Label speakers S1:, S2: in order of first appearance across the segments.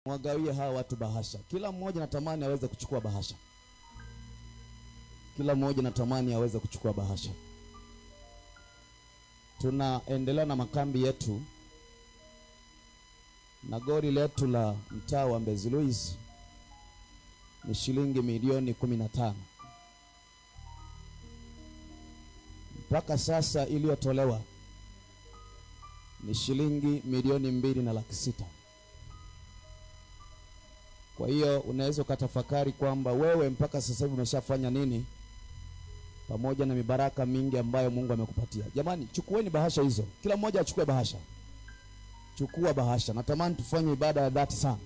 S1: Wagawie hawa watu bahasha. Kila mmoja natamani aweze kuchukua bahasha. Kila mmoja natamani aweze kuchukua bahasha. Tunaendelea na makambi yetu na goli letu la mtaa wa Mbezi Luis ni shilingi milioni kumi na tano mpaka sasa iliyotolewa ni shilingi milioni mbili na laki sita. Kwa hiyo unaweza ukatafakari kwamba wewe mpaka sasa hivi umeshafanya nini, pamoja na mibaraka mingi ambayo Mungu amekupatia. Jamani, chukueni bahasha hizo, kila mmoja achukue bahasha. Chukua bahasha. Natamani tufanye ibada ya dhati sana,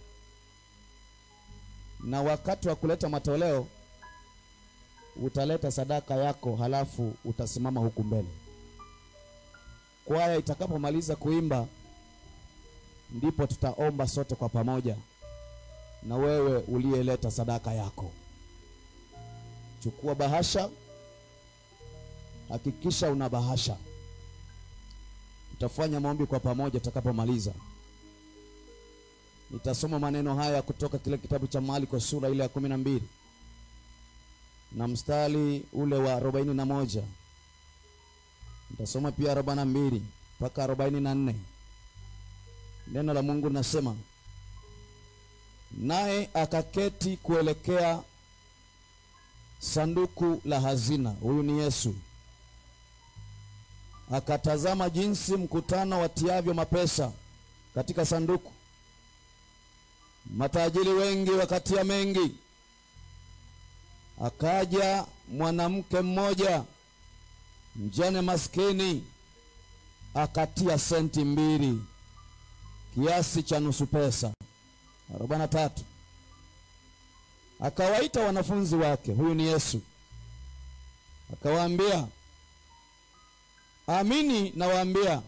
S1: na wakati wa kuleta matoleo utaleta sadaka yako, halafu utasimama huku mbele. Kwaya itakapomaliza kuimba, ndipo tutaomba sote kwa pamoja, na wewe uliyeleta sadaka yako, chukua bahasha. Hakikisha una bahasha. Tutafanya maombi kwa pamoja tutakapomaliza. Nitasoma maneno haya kutoka kile kitabu cha Marko sura ile ya kumi na mbili na mstari ule wa arobaini na moja. Nitasoma pia arobaini na mbili mpaka arobaini na nne. Neno la Mungu linasema, naye akaketi kuelekea sanduku la hazina. Huyu ni Yesu. Akatazama jinsi mkutano watiavyo mapesa katika sanduku, matajiri wengi wakatia mengi. Akaja mwanamke mmoja mjane maskini, akatia senti mbili, kiasi cha nusu pesa, arobaini na tatu. Akawaita wanafunzi wake, huyu ni Yesu, akawaambia Amini nawaambia,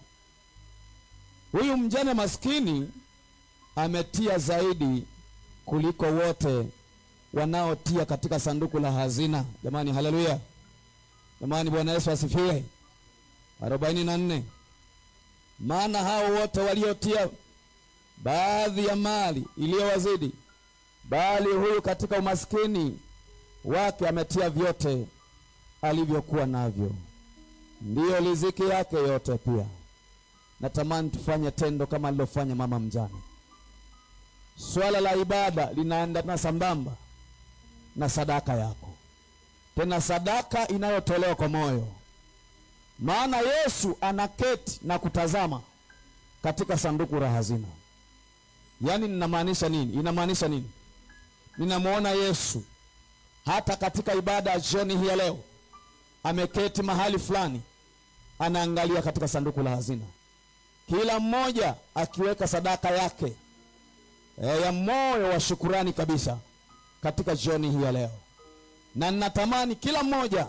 S1: huyu mjane maskini ametia zaidi kuliko wote wanaotia katika sanduku la hazina. Jamani, haleluya! Jamani, Bwana Yesu asifiwe. arobaini na nne. Maana hao wote waliotia baadhi ya mali iliyowazidi, bali huyu katika umaskini wake ametia vyote alivyokuwa navyo ndiyo riziki yake yote. Pia natamani tufanye tendo kama alilofanya mama mjane. Swala la ibada linaendana sambamba na sadaka yako, tena sadaka inayotolewa kwa moyo. Maana Yesu anaketi na kutazama katika sanduku la hazina. Yaani ninamaanisha nini? Inamaanisha nini? Ninamwona Yesu hata katika ibada ya jioni hii ya leo ameketi mahali fulani, anaangalia katika sanduku la hazina, kila mmoja akiweka sadaka yake e, ya moyo wa shukurani kabisa katika jioni hii ya leo. Na ninatamani kila mmoja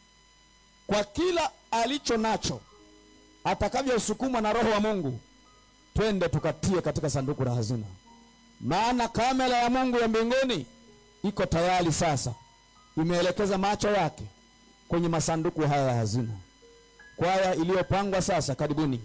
S1: kwa kila alicho nacho atakavyosukumwa na Roho wa Mungu, twende tukatie katika sanduku la hazina, maana kamera ya Mungu ya mbinguni iko tayari sasa, imeelekeza macho yake kwenye masanduku haya ya hazina. Kwaya iliyopangwa sasa, karibuni.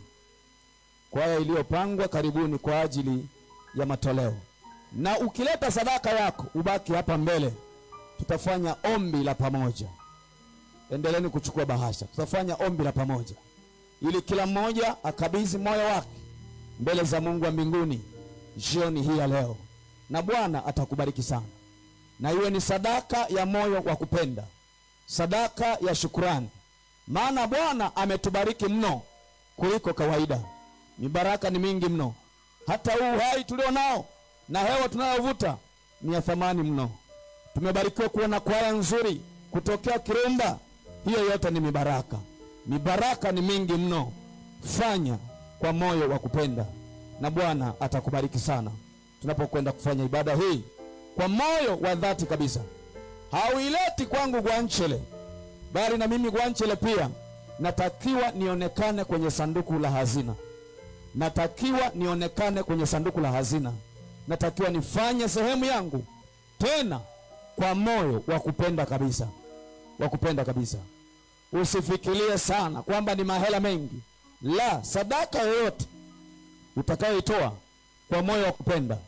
S1: Kwaya iliyopangwa, karibuni kwa ajili ya matoleo. Na ukileta sadaka yako, ubaki hapa mbele, tutafanya ombi la pamoja. Endeleeni kuchukua bahasha, tutafanya ombi la pamoja ili kila mmoja akabidhi moyo wake mbele za Mungu wa mbinguni jioni hii ya leo, na Bwana atakubariki sana, na iwe ni sadaka ya moyo wa kupenda sadaka ya shukurani, maana Bwana ametubariki mno kuliko kawaida. Mibaraka ni mingi mno, hata huu uhai tulio nao na hewa tunayovuta ni ya thamani mno. Tumebarikiwa kuwa na kwaya nzuri kutokea Kirumba, hiyo yote ni mibaraka. Mibaraka ni mingi mno. Fanya kwa moyo wa kupenda, na Bwana atakubariki sana tunapokwenda kufanya ibada hii kwa moyo wa dhati kabisa. Hauileti kwangu Gwanchele, bali na mimi Gwanchele pia natakiwa nionekane kwenye sanduku la hazina, natakiwa nionekane kwenye sanduku la hazina, natakiwa nifanye sehemu yangu, tena kwa moyo wa kupenda kabisa, wa kupenda kabisa. Usifikirie sana kwamba ni mahela mengi, la, sadaka yoyote utakayoitoa kwa moyo wa kupenda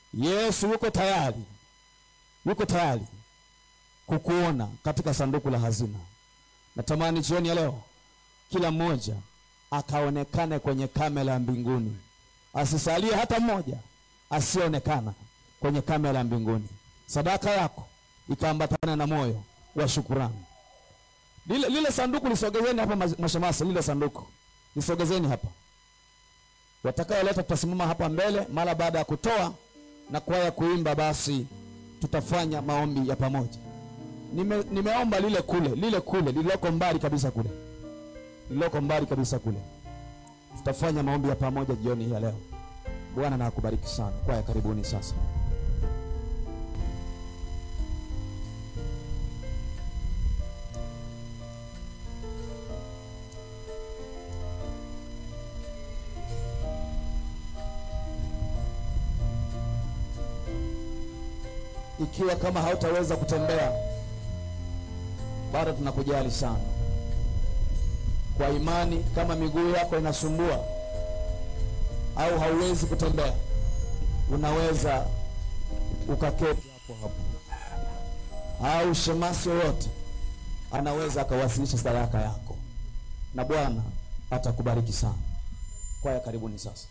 S1: Yesu yuko tayari, yuko tayari kukuona katika sanduku la hazina. Natamani jioni ya leo kila mmoja akaonekane kwenye kamera ya mbinguni, asisalie hata mmoja asionekana kwenye kamera ya mbinguni. Sadaka yako ikaambatana na moyo wa shukurani. Lile, lile sanduku lisogezeni hapa, mashemasi, lile sanduku lisogezeni hapa. Watakayoleta tutasimama hapa mbele mara baada ya kutoa na kwaya kuimba, basi tutafanya maombi ya pamoja. Nime, nimeomba lile kule lile kule lililoko mbali kabisa kule lililoko mbali kabisa kule, tutafanya maombi ya pamoja jioni hii ya leo. Bwana na akubariki sana. Kwaya, karibuni sasa. Ikiwa kama hautaweza kutembea, bado tunakujali sana. Kwa imani, kama miguu yako inasumbua au hauwezi kutembea, unaweza ukaketi hapo hapo, au shemasi yoyote anaweza akawasilisha sadaka yako na Bwana atakubariki sana. Kwaya, karibuni sasa.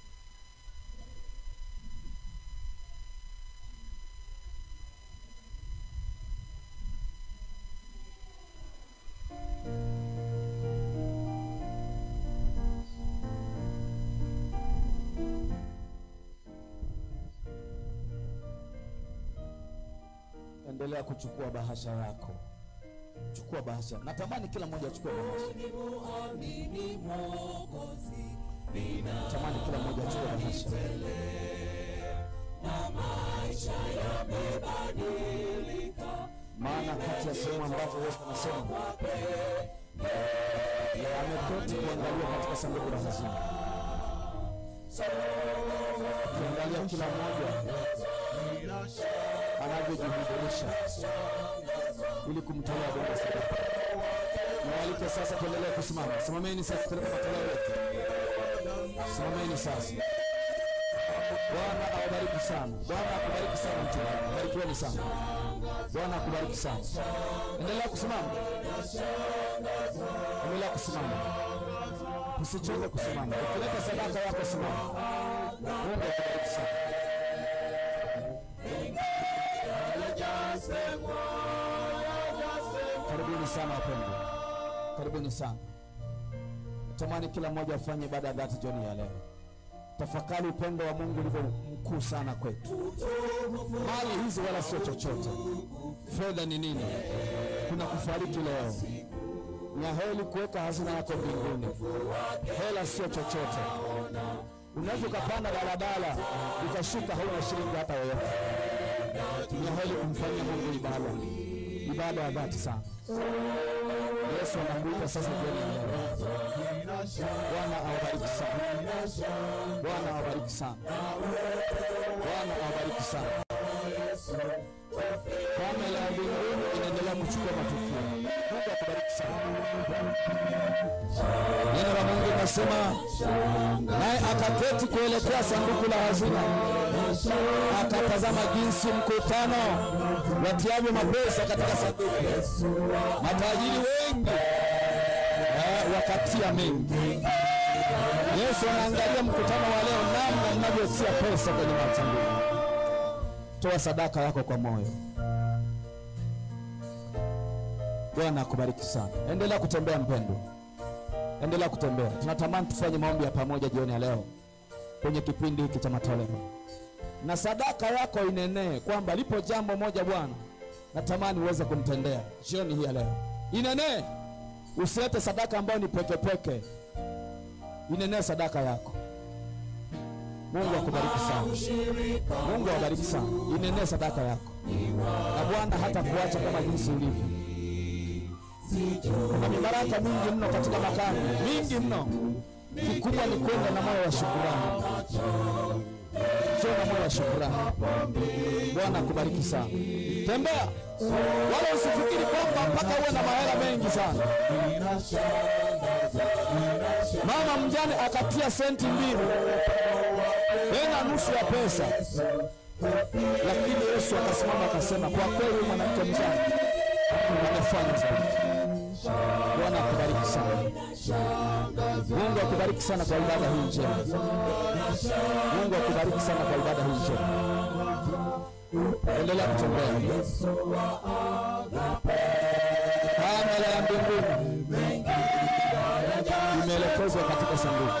S1: Endelea kuchukua bahasha yako, chukua bahasha. Natamani kila mmoja achukue bahasha. Natamani kila mmoja achukue bahasha. Maana kati ya sehemu ambazo Yesu anasema ameketi kuangalia katika sanduku la hazina, ukiangalia kila mmoja anavyojihudhurisha ili kumtolea Bwana sadaka. Nawaalika sasa tuendelee kusimama. Simameni sasa, tupeleke matoleo yetu. Simameni sasa. Bwana awabariki sana. Bwana akubariki sana mchungaji. Barikiweni sana. Bwana akubariki sana. Endelea kusimama. Endelea kusimama. Usichoke kusimama. Ukileta sadaka yako simama. Mungu akubariki sana. Karibuni sana wapendwa, karibuni sana. Tamani kila mmoja afanye ibada ya dhati jioni ya leo. Tafakari upendo wa Mungu ulivyo mkuu sana kwetu. Mali hizi wala sio chochote. Fedha ni nini? Kuna kufariki leo. Ni heri kuweka hazina yako mbinguni. Hela sio chochote. Unaweza ukapanda daladala ukashuka, hauna shilingi hata yoyote. Ni heri kumfanyia Mungu ibada, ibada ya dhati sana. Yesu anakuita sasa jioni ya leo. Bwana awabariki sana. Bwana awabariki sana. Bwana awabariki sana. Kamera ya mbinguni inaendelea kuchukua matukio. Mungu akubariki sana. Neno la Mungu linasema naye akaketi kuelekea sanduku la hazina, akatazama jinsi mkutano watiavyo mapesa katika sanduku. Matajiri wengi eh, wakatia mengi. Yesu anaangalia mkutano wa leo, namna mnavyotia pesa kwenye masanduku. Toa sadaka yako kwa moyo. Bwana akubariki sana. Endelea kutembea mpendwa, endelea kutembea. Tunatamani tufanye maombi ya pamoja jioni ya leo kwenye kipindi hiki cha matoleo, na sadaka yako inenee kwamba lipo jambo moja Bwana natamani uweze kumtendea jioni hii ya leo. Inenee, usilete sadaka ambayo ni pekepeke. Inenee sadaka yako. Mungu akubariki sana. Mungu awabariki sana. Inenee sadaka yako, na Bwana hata kuacha kama jinsi ulivyo. Kuna mibaraka mingi mno katika makambi, mingi mno. Kikubwa ni kwenda na moyo wa shukurani. Njoo na moyo wa shukurani. Bwana akubariki sana. Tembea, wala usifikiri kwamba mpaka uwe na mahela mengi sana. Mama mjane akatia senti mbili tena nusu ya pesa, lakini Yesu akasimama akasema, kwa kweli huyu mwanamke mjane amefanya zaidi. Bwana akubariki sana. Mungu akubariki sana kwa ibada hii njema. Mungu akubariki sana kwa ibada hii njema. Endelea kutembea. Kamera ya mbinguni imeelekezwa katika sanduku.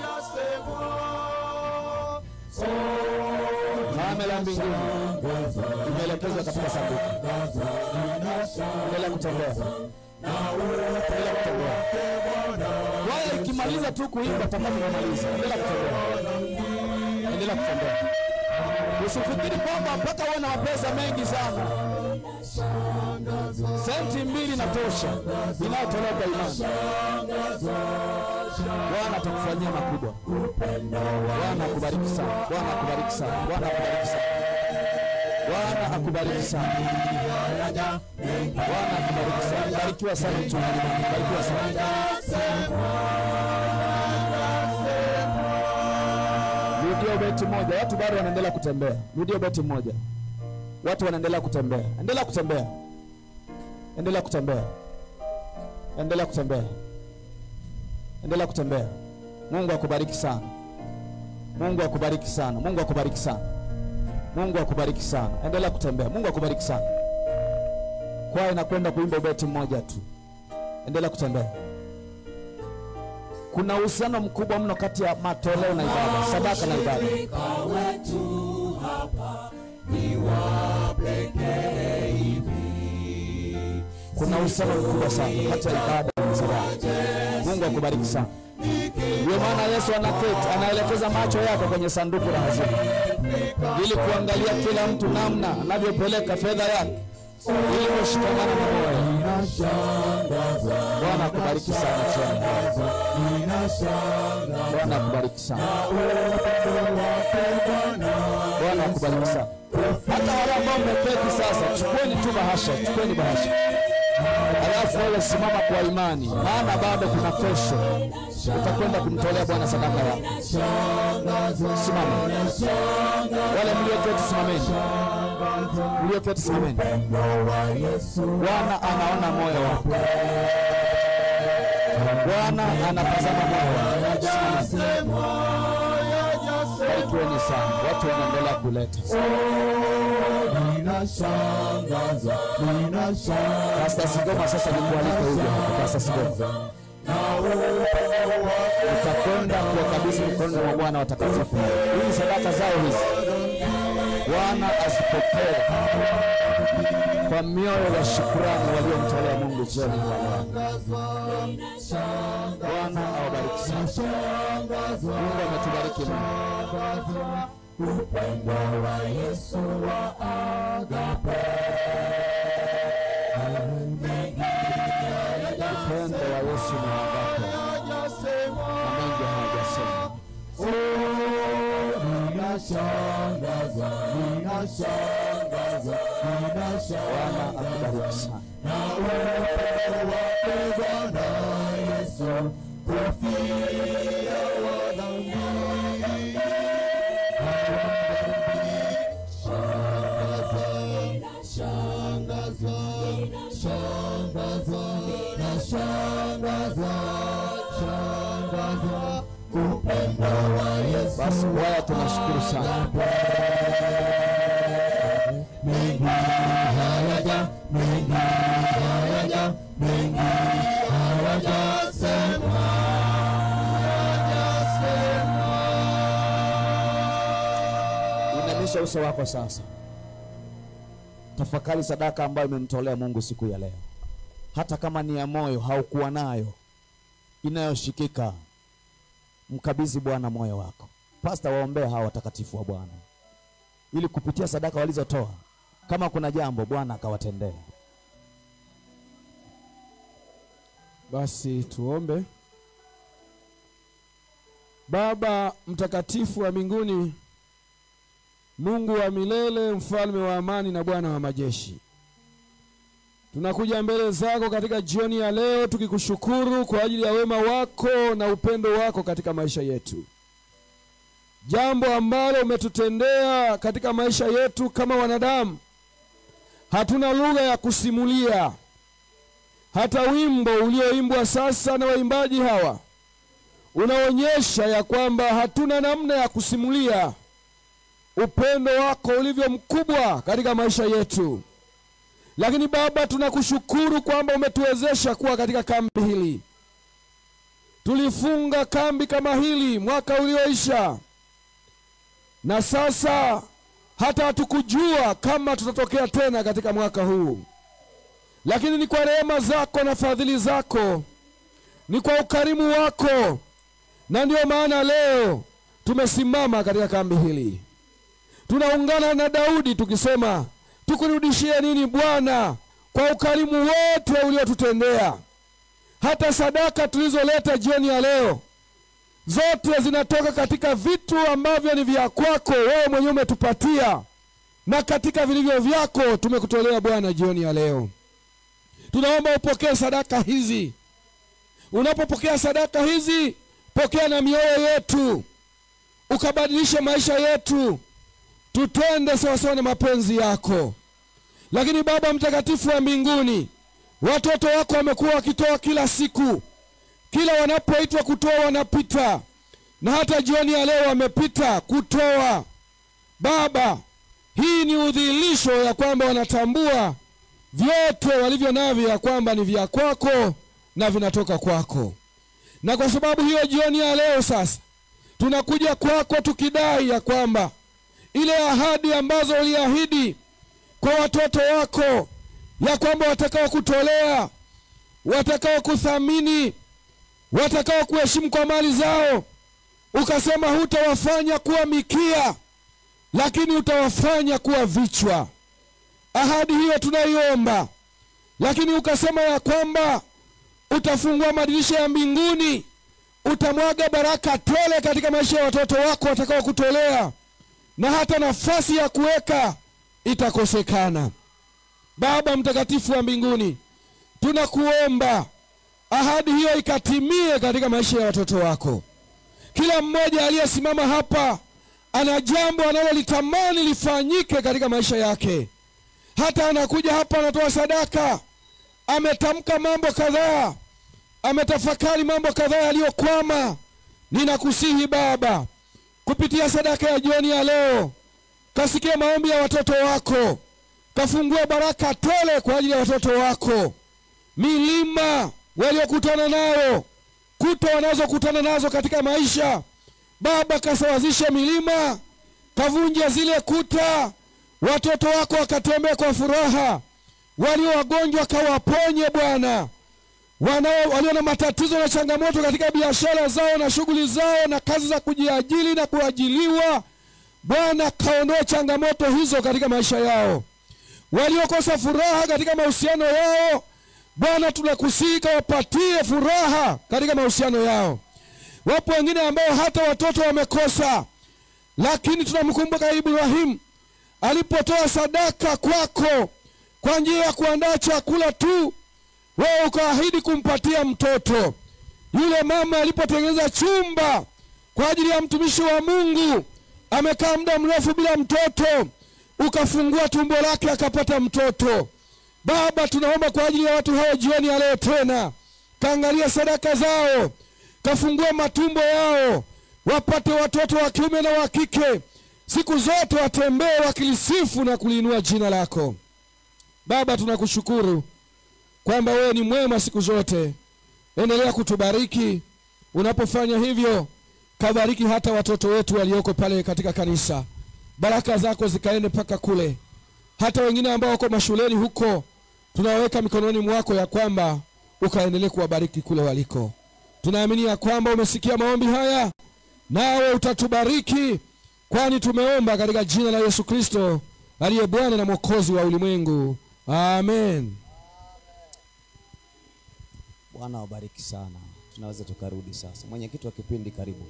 S1: Kamera ya mbinguni imeelekezwa katika sanduku. Endelea kutembea. Endelea kutembea. Wala ikimaliza tu kuimba tutakapomaliza. Endelea kutembea. Endelea kutembea. Usifikiri kwamba mpaka uwe na mapesa mengi sana. Senti mbili na tosha inayotolewa kwa imani. Bwana atakufanyia makubwa. Bwana akubariki sana. Bwana akubariki sana. Bwana akubariki sana. Bwana akubariki sana. Bwana akubariki sana. Barikiwa sana mchungaji wangu. Barikiwa sana. Rudia beti moja. Watu bado wanaendelea kutembea. Rudia beti moja. Watu wanaendelea kutembea. Endelea kutembea. Endelea kutembea. Endelea kutembea. Endelea kutembea. Mungu akubariki sana. Mungu akubariki sana. Mungu akubariki sana. Mungu akubariki sana. Endelea kutembea. Mungu akubariki sana. Kwaya inakwenda kuimba beti mmoja tu. Endelea kutembea. Kuna uhusiano mkubwa mno kati ya matoleo na ibada, sadaka na ibada. Kuna uhusiano mkubwa sana kati ya ibada na sadaka. Mungu akubariki sana. Ndio maana Yesu anaketi, anaelekeza macho yake kwenye sanduku la hazina ili kuangalia kila mtu namna anavyopeleka fedha yake ili kushikamana na moyo. Bwana akubariki sana tena. Bwana akubariki sana. Bwana akubariki sana. Hata wale ambao mmeketi sasa, chukueni tu bahasha, chukueni bahasha, alafu wewe simama kwa imani, maana bado kuna kesho utakwenda kumtolea Bwana sadaka yako. Simama. Wale mlioketi simameni, mlioketi simameni. Bwana anaona moyo wako. Bwana anatazama moyo wako. Simama. Barikiweni sana, watu wanaendelea kuleta. Pastor Sigoma, sasa nikualike huko hapa. Pastor Sigoma, utakwenda kuwakabidhi mikononi mwa Bwana watakatifu. Hizi sadaka zao hizi Bwana azipokee kwa mioyo ya shukrani waliomtolea Mungu jioni ya leo. Bwana awabariki sana. Mungu ametubariki mno. Upendo wa Yesu ni wangapi? Na mengi hawajasema. Bwana akubariki sana. Basi kwaya, tunashukuru sana. Inamisha uso wako sasa, tafakari sadaka ambayo imemtolea Mungu siku ya leo, hata kama ni ya moyo, haukuwa nayo inayoshikika, mkabidhi Bwana moyo wako. Pasta, waombee hawa watakatifu wa Bwana ili kupitia sadaka walizotoa, kama kuna jambo Bwana akawatendea.
S2: Basi tuombe. Baba mtakatifu wa mbinguni, Mungu wa milele, mfalme wa amani na Bwana wa majeshi, tunakuja mbele zako katika jioni ya leo tukikushukuru kwa ajili ya wema wako na upendo wako katika maisha yetu. jambo ambalo umetutendea katika maisha yetu kama wanadamu. Hatuna lugha ya kusimulia. Hata wimbo ulioimbwa sasa na waimbaji hawa unaonyesha ya kwamba hatuna namna ya kusimulia upendo wako ulivyo mkubwa katika maisha yetu. Lakini Baba, tunakushukuru kwamba umetuwezesha kuwa katika kambi hili. Tulifunga kambi kama hili mwaka ulioisha, na sasa hata hatukujua kama tutatokea tena katika mwaka huu, lakini ni kwa rehema zako na fadhili zako, ni kwa ukarimu wako, na ndiyo maana leo tumesimama katika kambi hili. Tunaungana na Daudi tukisema, tukurudishie nini Bwana kwa ukarimu wote uliotutendea. Hata sadaka tulizoleta jioni ya leo zote zinatoka katika vitu ambavyo ni vya kwako wewe mwenyewe umetupatia, na katika vilivyo vyako tumekutolea Bwana jioni ya leo. Tunaomba upokee sadaka hizi. Unapopokea sadaka hizi, pokea na mioyo yetu, ukabadilishe maisha yetu, tutende sawasawa na mapenzi yako. Lakini Baba Mtakatifu wa mbinguni, watoto wako wamekuwa wakitoa kila siku, kila wanapoitwa kutoa wanapita, na hata jioni ya leo wamepita kutoa. Baba, hii ni udhihirisho ya kwamba wanatambua vyote walivyo navyo ya kwamba ni vya kwako na vinatoka kwako. Na kwa sababu hiyo, jioni ya leo sasa tunakuja kwako tukidai ya kwamba ile ahadi ambazo uliahidi kwa watoto wako ya kwamba watakao kutolea, watakao kuthamini, watakao kuheshimu kwa mali zao, ukasema hutawafanya kuwa mikia, lakini utawafanya kuwa vichwa. Ahadi hiyo tunaiomba, lakini ukasema ya kwamba utafungua madirisha ya mbinguni, utamwaga baraka tele katika maisha ya watoto wako watakao kutolea, na hata nafasi ya kuweka itakosekana. Baba mtakatifu wa mbinguni, tunakuomba ahadi hiyo ikatimie katika maisha ya watoto wako. Kila mmoja aliyesimama hapa ana jambo analolitamani lifanyike katika maisha yake. Hata anakuja hapa anatoa sadaka, ametamka mambo kadhaa, ametafakari mambo kadhaa yaliyokwama. Ninakusihi Baba, kupitia sadaka ya jioni ya leo, kasikia maombi ya watoto wako, kafungue baraka tele kwa ajili ya watoto wako. Milima waliokutana nayo, kuta wanazokutana nazo katika maisha, Baba, kasawazishe milima, kavunje zile kuta, watoto wako wakatembea kwa furaha. Walio wagonjwa kawaponye Bwana, wanao walio na matatizo na changamoto katika biashara zao na shughuli zao na kazi za kujiajili na kuajiliwa, Bwana kaondoe changamoto hizo katika maisha yao. Waliokosa furaha katika mahusiano yao, Bwana tunakusihi kawapatie furaha katika mahusiano yao. Wapo wengine ambao hata watoto wamekosa, lakini tunamkumbuka Ibrahimu alipotoa sadaka kwako kwa njia ya kuandaa chakula tu, wewe ukaahidi kumpatia mtoto. Yule mama alipotengeneza chumba kwa ajili ya mtumishi wa Mungu, amekaa muda mrefu bila mtoto, ukafungua tumbo lake akapata mtoto. Baba, tunaomba kwa ajili ya watu hao jioni ya leo tena, kaangalia sadaka zao, kafungue matumbo yao, wapate watoto wa kiume na wa kike, siku zote watembee wakilisifu na kuliinua jina lako. Baba, tunakushukuru kwamba wewe ni mwema siku zote. Endelea kutubariki unapofanya hivyo, kabariki hata watoto wetu walioko pale katika kanisa, baraka zako zikaende mpaka kule, hata wengine ambao wako mashuleni huko, tunaweka mikononi mwako ya kwamba ukaendelee kuwabariki kule waliko. Tunaamini ya kwamba umesikia maombi haya, nawe utatubariki, kwani tumeomba katika jina la Yesu Kristo aliye Bwana na Mwokozi wa ulimwengu. Amen.
S1: Bwana wabariki sana. Tunaweza tukarudi sasa. Mwenyekiti wa kipindi, karibu.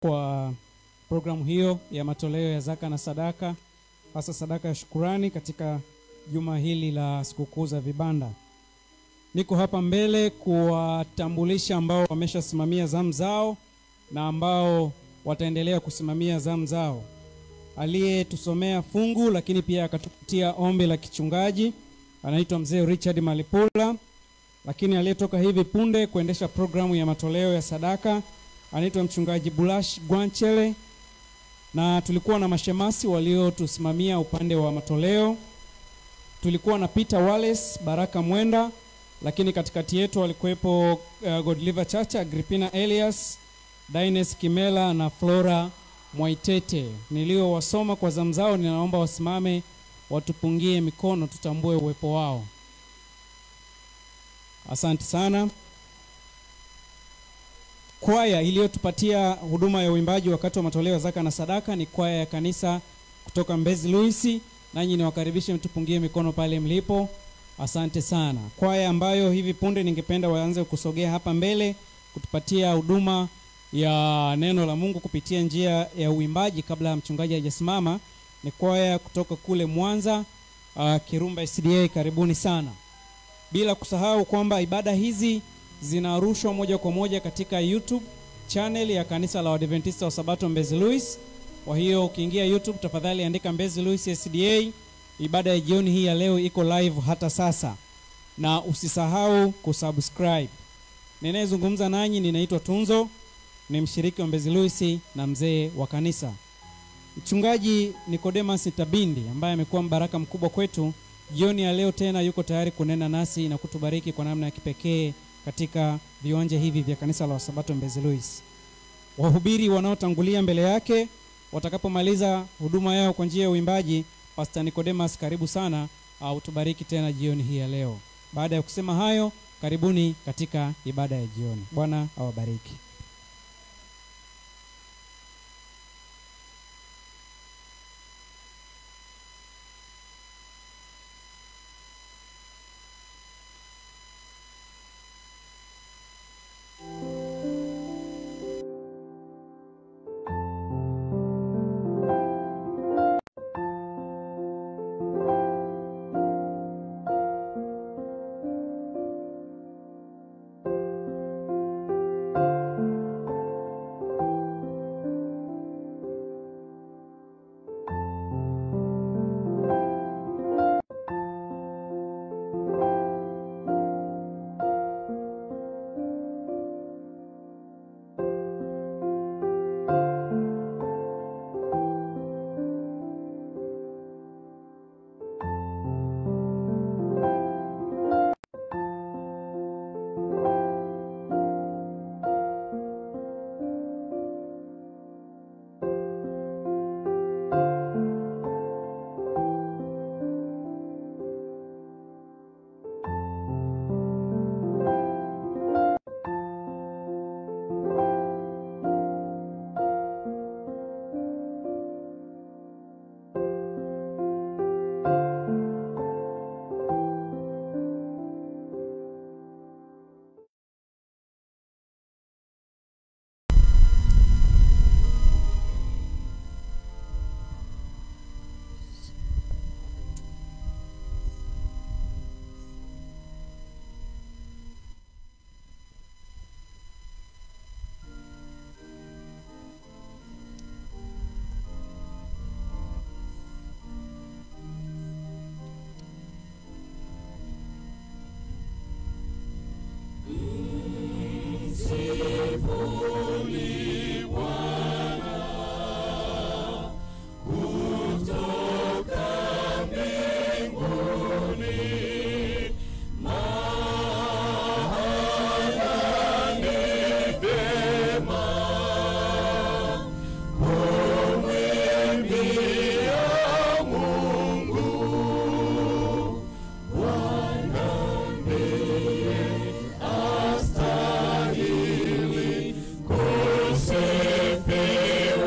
S3: kwa programu hiyo ya matoleo ya zaka na sadaka, hasa sadaka ya shukurani katika juma hili la sikukuu za vibanda. Niko hapa mbele kuwatambulisha ambao wameshasimamia zamu zao na ambao wataendelea kusimamia zamu zao. Aliyetusomea fungu lakini pia akatupatia ombi la kichungaji anaitwa mzee Richard Malipula, lakini aliyetoka hivi punde kuendesha programu ya matoleo ya sadaka anaitwa mchungaji Bulash Gwanchele, na tulikuwa na mashemasi waliotusimamia upande wa matoleo. Tulikuwa na Peter Wallace, Baraka Mwenda, lakini katikati yetu walikuwepo uh, Godliver Chacha, Agripina Elias, Dines Kimela na Flora Mwaitete. Niliowasoma kwa zamu zao, ninaomba wasimame watupungie mikono tutambue uwepo wao. Asante sana. Kwaya iliyotupatia huduma ya uimbaji wakati wa matoleo ya zaka na sadaka ni kwaya ya kanisa kutoka Mbezi Luisi, nanyi niwakaribishe mtupungie mikono pale mlipo. Asante sana. Kwaya ambayo hivi punde ningependa waanze kusogea hapa mbele kutupatia huduma ya neno la Mungu kupitia njia ya uimbaji kabla ya mchungaji hajasimama ni kwaya kutoka kule Mwanza, uh, Kirumba SDA. Karibuni sana, bila kusahau kwamba ibada hizi zinarushwa moja kwa moja katika YouTube channel ya kanisa la Waadventista wa Sabato Mbezi Luis. Kwa hiyo ukiingia YouTube, tafadhali andika Mbezi Luis SDA. Ibada ya jioni hii ya leo iko live hata sasa, na usisahau kusubscribe. Ninayezungumza nanyi ninaitwa Tunzo, ni mshiriki wa Mbezi Luis na mzee wa kanisa. Mchungaji Nicodemus Tabindi ambaye amekuwa mbaraka mkubwa kwetu jioni ya leo tena yuko tayari kunena nasi na kutubariki kwa namna ya kipekee katika viwanja hivi vya kanisa la Wasabato Mbezi Luis. Wahubiri wanaotangulia mbele yake watakapomaliza huduma yao kwa njia ya uimbaji, Pastor Nicodemus, karibu sana au utubariki tena jioni hii ya leo. Baada ya kusema hayo, karibuni katika ibada ya jioni. Bwana awabariki.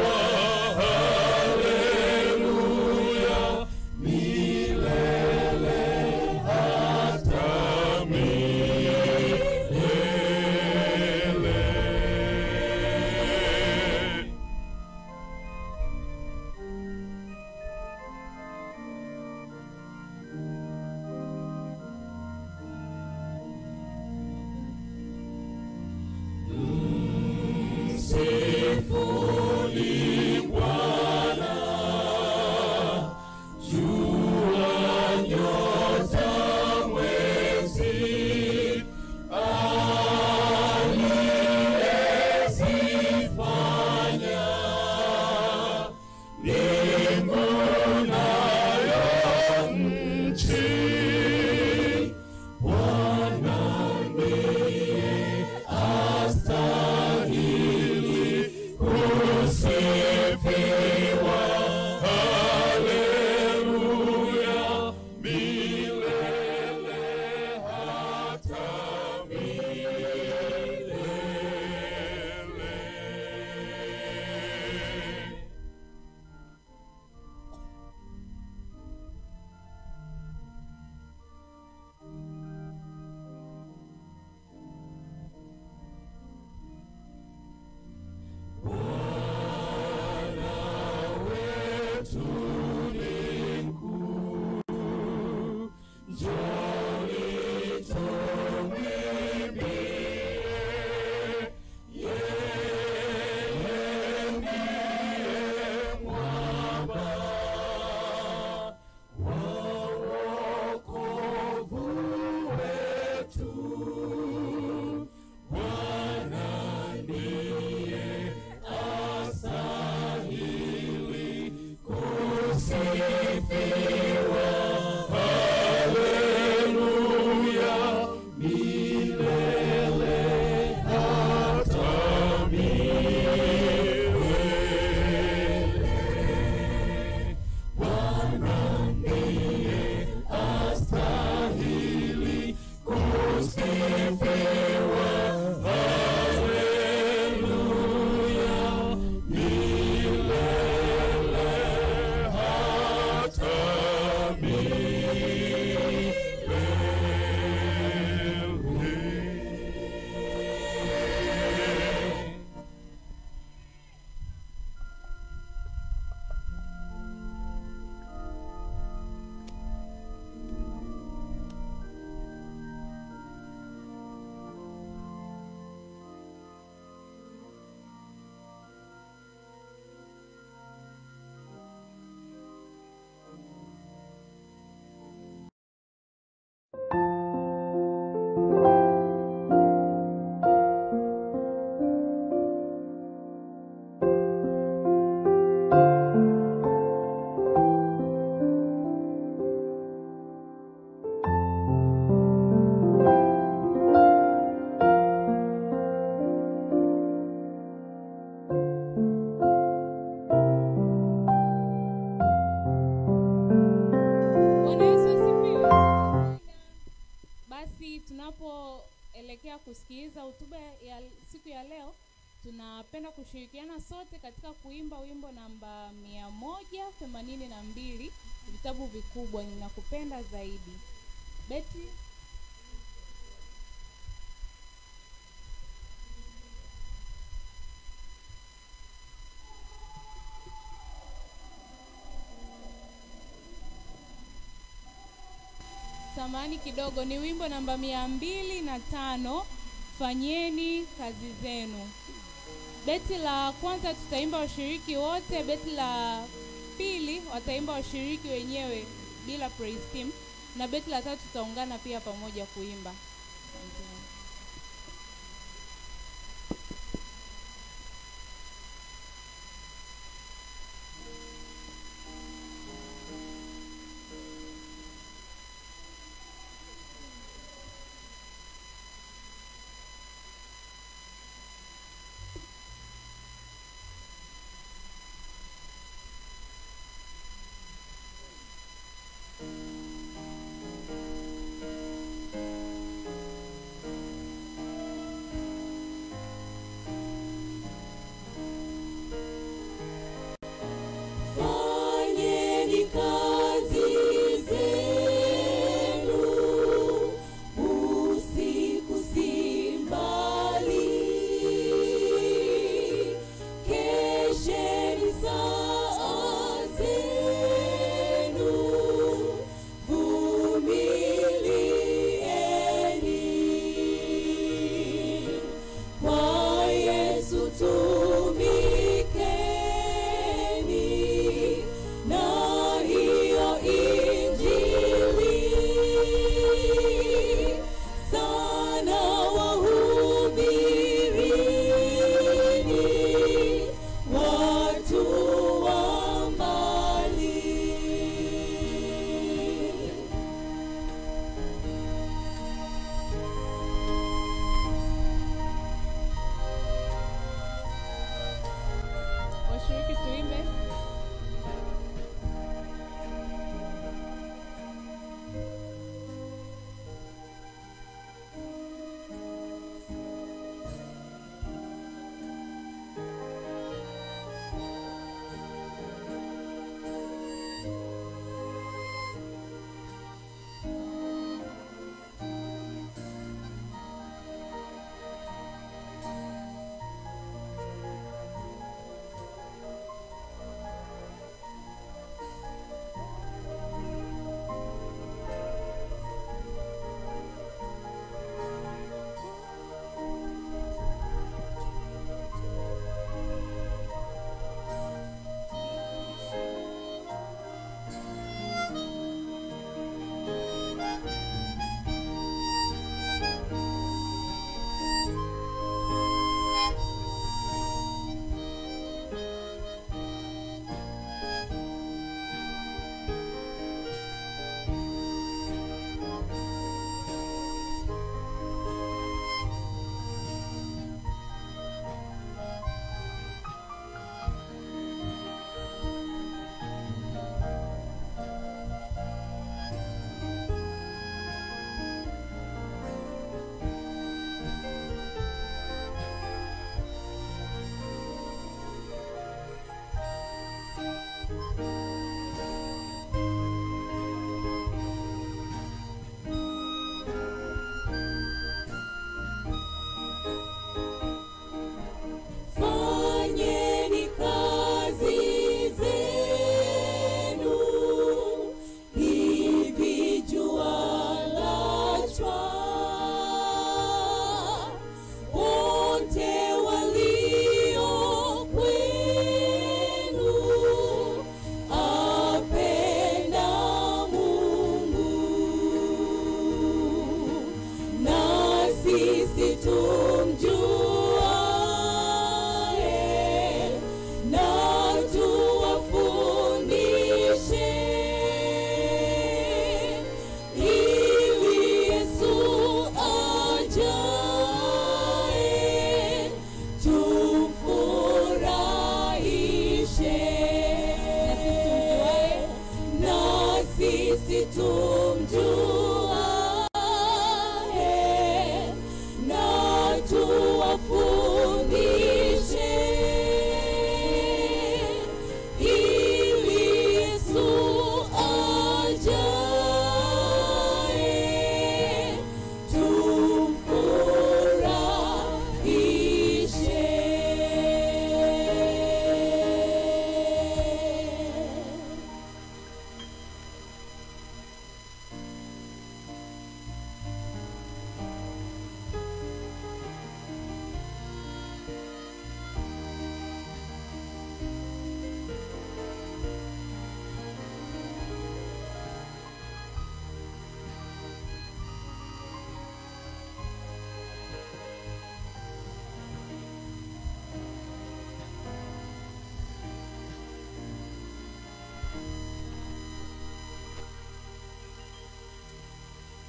S4: milele kuelekea kusikiliza hotuba ya siku ya leo, tunapenda kushirikiana sote katika kuimba wimbo namba mia moja themanini na mbili vitabu vikubwa, ninakupenda zaidi. Beti samani kidogo, ni wimbo namba mia mbili na tano fanyeni kazi zenu. Beti la kwanza tutaimba washiriki wote, beti la pili wataimba washiriki wenyewe bila praise team, na beti la tatu tutaungana pia pamoja kuimba. Asante.
S5: Thank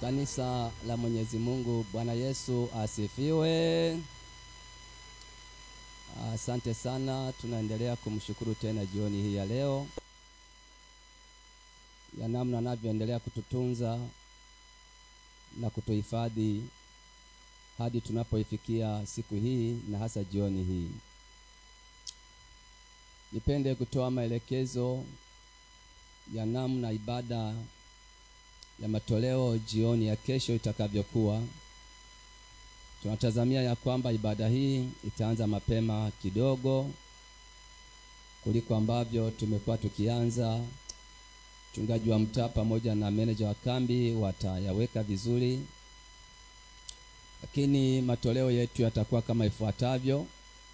S5: Kanisa la Mwenyezi Mungu, Bwana Yesu asifiwe. Asante sana, tunaendelea kumshukuru tena jioni hii ya leo ya namna anavyoendelea kututunza na kutuhifadhi hadi tunapoifikia siku hii na hasa jioni hii. Nipende kutoa maelekezo ya namna ibada ya matoleo jioni ya kesho itakavyokuwa. Tunatazamia ya kwamba ibada hii itaanza mapema kidogo kuliko ambavyo tumekuwa tukianza. Mchungaji wa mtaa pamoja na meneja wa kambi watayaweka vizuri, lakini matoleo yetu yatakuwa kama ifuatavyo.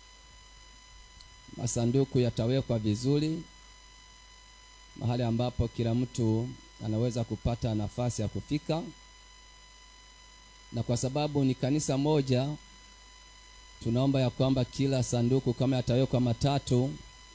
S5: Masanduku yatawekwa vizuri mahali ambapo kila mtu anaweza kupata nafasi ya kufika, na kwa sababu ni kanisa moja, tunaomba ya kwamba kila sanduku kama yatawekwa matatu,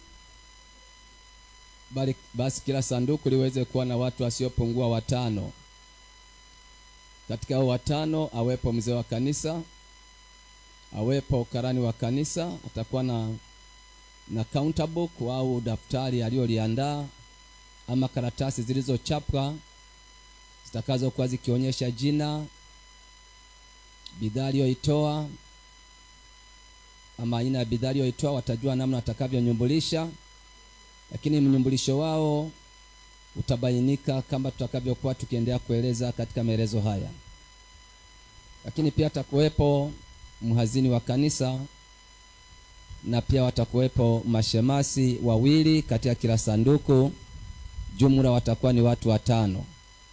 S5: bali basi kila sanduku liweze kuwa na watu wasiopungua watano. Katika hao watano awepo mzee wa kanisa, awepo karani wa kanisa, atakuwa na na counter book au daftari aliyoliandaa ama karatasi zilizochapwa zitakazokuwa zikionyesha jina, bidhaa aliyoitoa ama aina ya bidhaa aliyoitoa, watajua namna watakavyonyumbulisha, lakini mnyumbulisho wao utabainika kama tutakavyokuwa tukiendelea kueleza katika maelezo haya. Lakini pia atakuwepo mhazini wa kanisa na pia watakuwepo mashemasi wawili katika kila sanduku jumla watakuwa ni watu watano.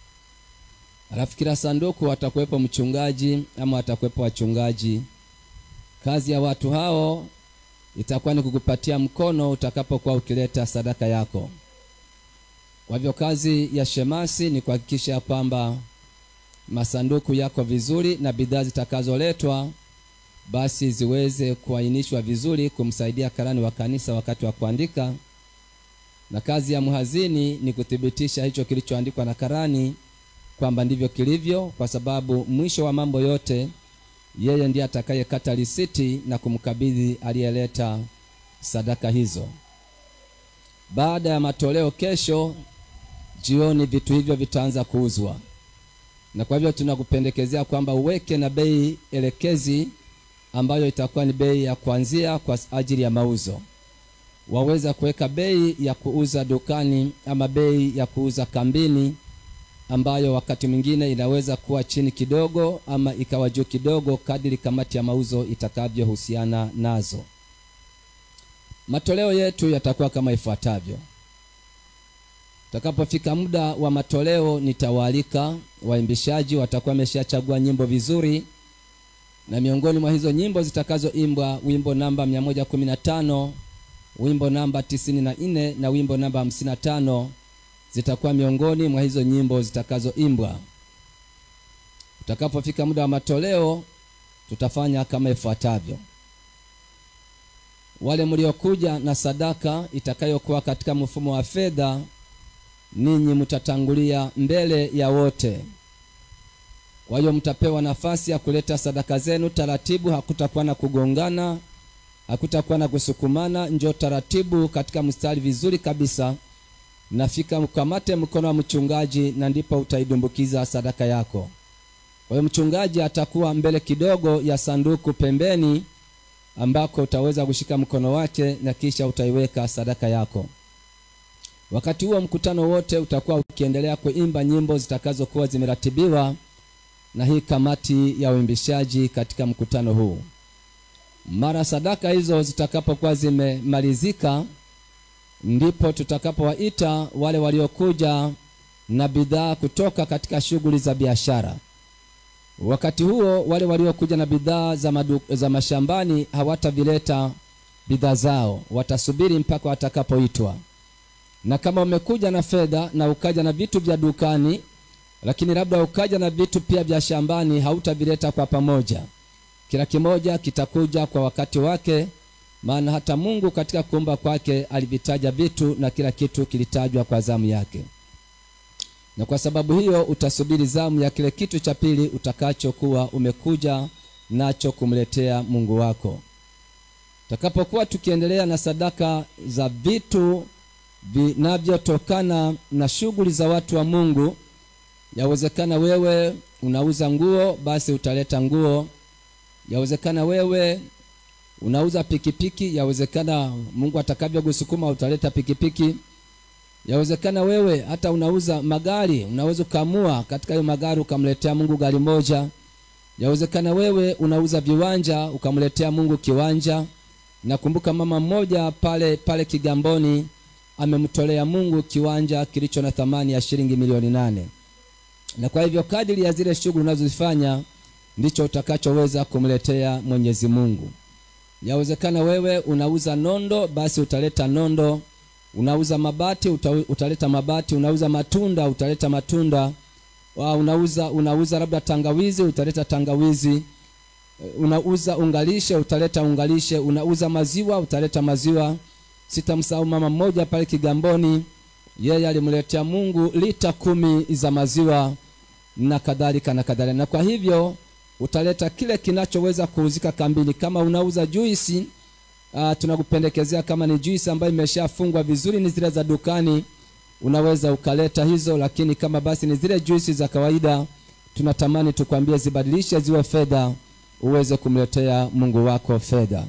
S5: Alafu kila sanduku watakuwepo mchungaji ama watakuwepo wachungaji. Kazi ya watu hao itakuwa ni kukupatia mkono utakapokuwa ukileta sadaka yako. Kwa hivyo kazi ya shemasi ni kuhakikisha kwamba masanduku yako vizuri na bidhaa zitakazoletwa basi ziweze kuainishwa vizuri kumsaidia karani wa kanisa wakati wa kuandika na kazi ya mhazini ni kuthibitisha hicho kilichoandikwa na karani kwamba ndivyo kilivyo, kwa sababu mwisho wa mambo yote yeye ndiye atakayekata risiti na kumkabidhi aliyeleta sadaka hizo. Baada ya matoleo kesho jioni, vitu hivyo vitaanza kuuzwa, na kwa hivyo tunakupendekezea kwamba uweke na bei elekezi ambayo itakuwa ni bei ya kuanzia kwa ajili ya mauzo waweza kuweka bei ya kuuza dukani ama bei ya kuuza kambini, ambayo wakati mwingine inaweza kuwa chini kidogo ama ikawa juu kidogo, kadiri kamati ya mauzo itakavyohusiana nazo. Matoleo yetu yatakuwa kama ifuatavyo. Utakapofika muda wa matoleo, nitawaalika waimbishaji, watakuwa wameshachagua nyimbo vizuri, na miongoni mwa hizo nyimbo zitakazoimbwa wimbo namba 115 wimbo namba tisini na nne na wimbo namba hamsini na tano zitakuwa miongoni mwa hizo nyimbo zitakazoimbwa. Utakapofika muda wa matoleo, tutafanya kama ifuatavyo. Wale mliokuja na sadaka itakayokuwa katika mfumo wa fedha, ninyi mtatangulia mbele ya wote. Kwa hiyo mtapewa nafasi ya kuleta sadaka zenu taratibu, hakutakuwa na kugongana hakutakuwa na kusukumana. Njoo taratibu katika mstari vizuri kabisa, nafika mkamate mkono wa mchungaji, na ndipo utaidumbukiza sadaka yako. Kwa hiyo mchungaji atakuwa mbele kidogo ya sanduku pembeni, ambako utaweza kushika mkono wake na kisha utaiweka sadaka yako. Wakati huo mkutano wote utakuwa ukiendelea kuimba nyimbo zitakazokuwa zimeratibiwa na hii kamati ya uimbishaji katika mkutano huu. Mara sadaka hizo zitakapokuwa zimemalizika, ndipo tutakapowaita wale waliokuja na bidhaa kutoka katika shughuli za biashara. Wakati huo wale waliokuja na bidhaa za, madu, za mashambani hawatavileta bidhaa zao, watasubiri mpaka watakapoitwa. Na kama umekuja na fedha na ukaja na vitu vya dukani, lakini labda ukaja na vitu pia vya shambani, hautavileta kwa pamoja kila kimoja kitakuja kwa wakati wake, maana hata Mungu katika kuumba kwake alivitaja vitu na kila kitu kilitajwa kwa zamu yake. na kwa sababu hiyo utasubiri zamu ya kile kitu cha pili utakachokuwa umekuja nacho kumletea mungu wako tutakapokuwa tukiendelea na sadaka za vitu vinavyotokana na shughuli za watu wa mungu yawezekana wewe unauza nguo basi utaleta nguo yawezekana wewe unauza pikipiki yawezekana mungu atakavyokusukuma utaleta pikipiki yawezekana wewe hata unauza magari unaweza ukaamua katika hiyo magari ukamletea mungu gari moja yawezekana wewe unauza viwanja ukamletea mungu kiwanja nakumbuka mama mmoja pale pale kigamboni amemtolea mungu kiwanja kilicho na thamani ya shilingi milioni nane na kwa hivyo kadiri ya zile shughuli unazozifanya ndicho utakachoweza kumletea mwenyezi mungu yawezekana wewe unauza nondo basi utaleta nondo unauza mabati uta, utaleta mabati unauza matunda utaleta matunda Wa, unauza unauza labda tangawizi utaleta tangawizi unauza ungalishe utaleta ungalishe unauza maziwa utaleta maziwa sitamsahau mama mmoja pale kigamboni yeye alimletea mungu lita kumi za maziwa na kadhalika na kadhalika na kwa hivyo utaleta kile kinachoweza kuuzika kambini kama unauza juisi uh, tunakupendekezea kama ni juisi ambayo imeshafungwa vizuri ni zile za dukani unaweza ukaleta hizo lakini kama basi ni zile juisi za kawaida tunatamani tukwambie zibadilishe ziwe fedha uweze kumletea mungu wako fedha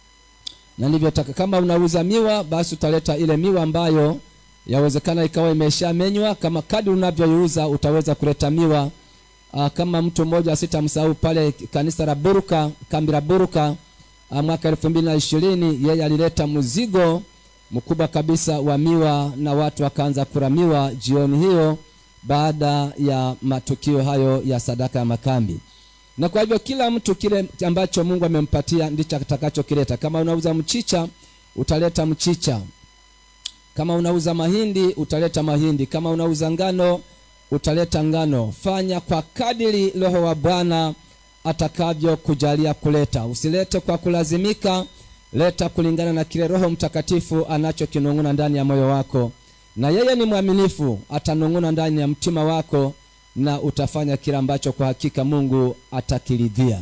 S5: na ndivyotaka kama unauza miwa basi utaleta ile miwa ambayo yawezekana ikawa imeshamenywa kama kadi unavyoiuza utaweza kuleta miwa Aa, kama mtu mmoja sitamsahau pale kanisa la buruka kambi la buruka aa, mwaka elfu mbili na ishirini yeye alileta mzigo mkubwa kabisa wa miwa na watu wakaanza kula miwa jioni hiyo baada ya matukio hayo ya sadaka ya makambi na kwa hivyo kila mtu kile ambacho mungu amempatia ndicho atakachokileta kama unauza mchicha utaleta mchicha kama unauza mahindi utaleta mahindi kama unauza ngano utaleta ngano fanya kwa kadiri roho wa bwana atakavyokujalia kuleta usilete kwa kulazimika leta kulingana na kile roho mtakatifu anachokinung'una ndani ya moyo wako na yeye ni mwaminifu atanung'una ndani ya mtima wako na utafanya kile ambacho kwa hakika mungu atakiridhia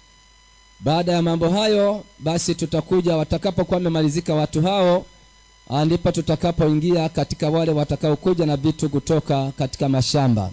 S5: baada ya mambo hayo basi tutakuja watakapokuwa wamemalizika watu hao ah, ndipo tutakapoingia katika wale watakaokuja na vitu kutoka katika mashamba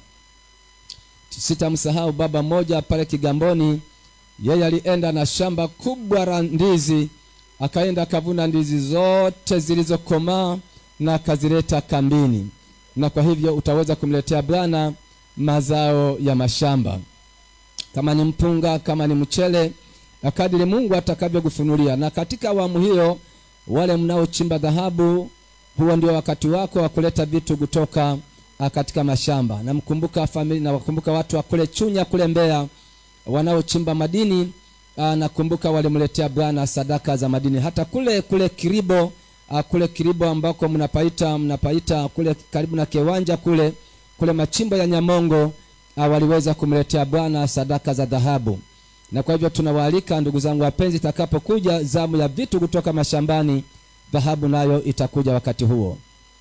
S5: sitamsahau baba mmoja pale kigamboni yeye alienda na shamba kubwa la ndizi akaenda akavuna ndizi zote zilizokomaa na akazileta kambini na kwa hivyo utaweza kumletea bwana mazao ya mashamba kama ni mpunga kama ni mchele na kadiri mungu atakavyokufunulia na katika awamu hiyo wale mnaochimba dhahabu huo ndio wakati wako wa kuleta vitu kutoka ah, katika mashamba namkumbuka famili na wakumbuka watu wa kule chunya kule mbeya wanaochimba madini ah, nakumbuka walimletea bwana sadaka za madini hata kule kule kiribo ah, kule kiribo ambako mnapaita mnapaita kule karibu na kiwanja kule kule machimbo ya nyamongo ah, waliweza kumletea bwana sadaka za dhahabu na kwa hivyo tunawaalika ndugu zangu wapenzi itakapokuja zamu ya vitu kutoka mashambani dhahabu nayo itakuja wakati huo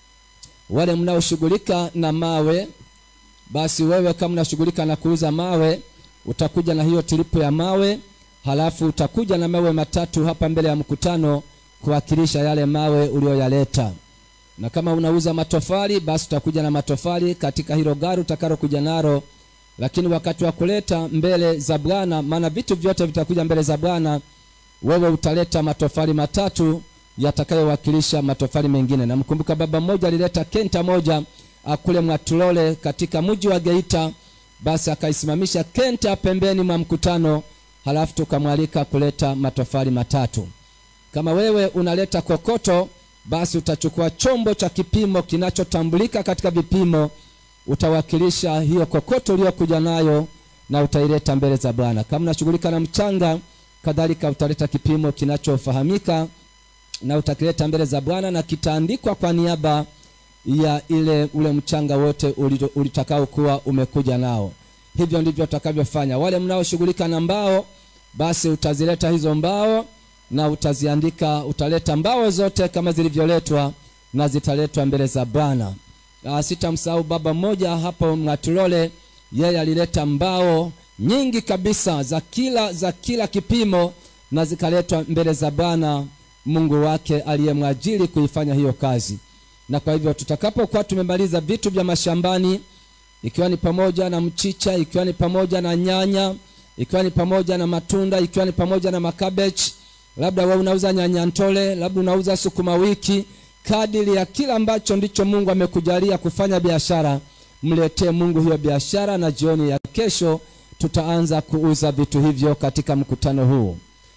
S5: wale mnaoshughulika na mawe basi wewe kama unashughulika na kuuza mawe utakuja na hiyo tilipu ya mawe halafu utakuja na mawe matatu hapa mbele ya mkutano kuwakilisha yale mawe ulioyaleta na kama unauza matofali basi utakuja na matofali katika hilo gari utakalokuja nalo lakini wakati wa kuleta mbele za bwana maana vitu vyote vitakuja mbele za bwana wewe utaleta matofali matatu yatakayowakilisha matofali mengine namkumbuka baba mmoja alileta kenta moja ah, kule mwatulole katika mji wa geita basi akaisimamisha kenta pembeni mwa mkutano halafu tukamwalika kuleta matofali matatu kama wewe unaleta kokoto basi utachukua chombo cha kipimo kinachotambulika katika vipimo utawakilisha hiyo kokoto uliyokuja nayo na utaileta mbele za bwana kama unashughulika na mchanga kadhalika utaleta kipimo kinachofahamika na utakileta mbele za bwana na kitaandikwa kwa niaba ya ile ule mchanga wote ulito- ulitakaokuwa umekuja nao hivyo ndivyo utakavyofanya wale mnaoshughulika na mbao basi utazileta hizo mbao na utaziandika utaleta mbao zote kama zilivyoletwa na zitaletwa mbele za bwana uh, sitamsahau baba mmoja hapo Mwatulole, yeye alileta mbao nyingi kabisa za kila za kila kipimo na zikaletwa mbele za Bwana Mungu wake aliyemwajiri kuifanya hiyo kazi. Na kwa hivyo tutakapokuwa tumemaliza vitu vya mashambani, ikiwa ni pamoja na mchicha, ikiwa ni pamoja na nyanya, ikiwa ni pamoja na matunda, ikiwa ni pamoja na makabechi, labda wewe unauza nyanya ntole, labda unauza sukuma wiki, kadiri ya kila ambacho ndicho Mungu amekujalia kufanya biashara, mletee Mungu hiyo biashara, na jioni ya kesho tutaanza kuuza vitu hivyo katika mkutano huu.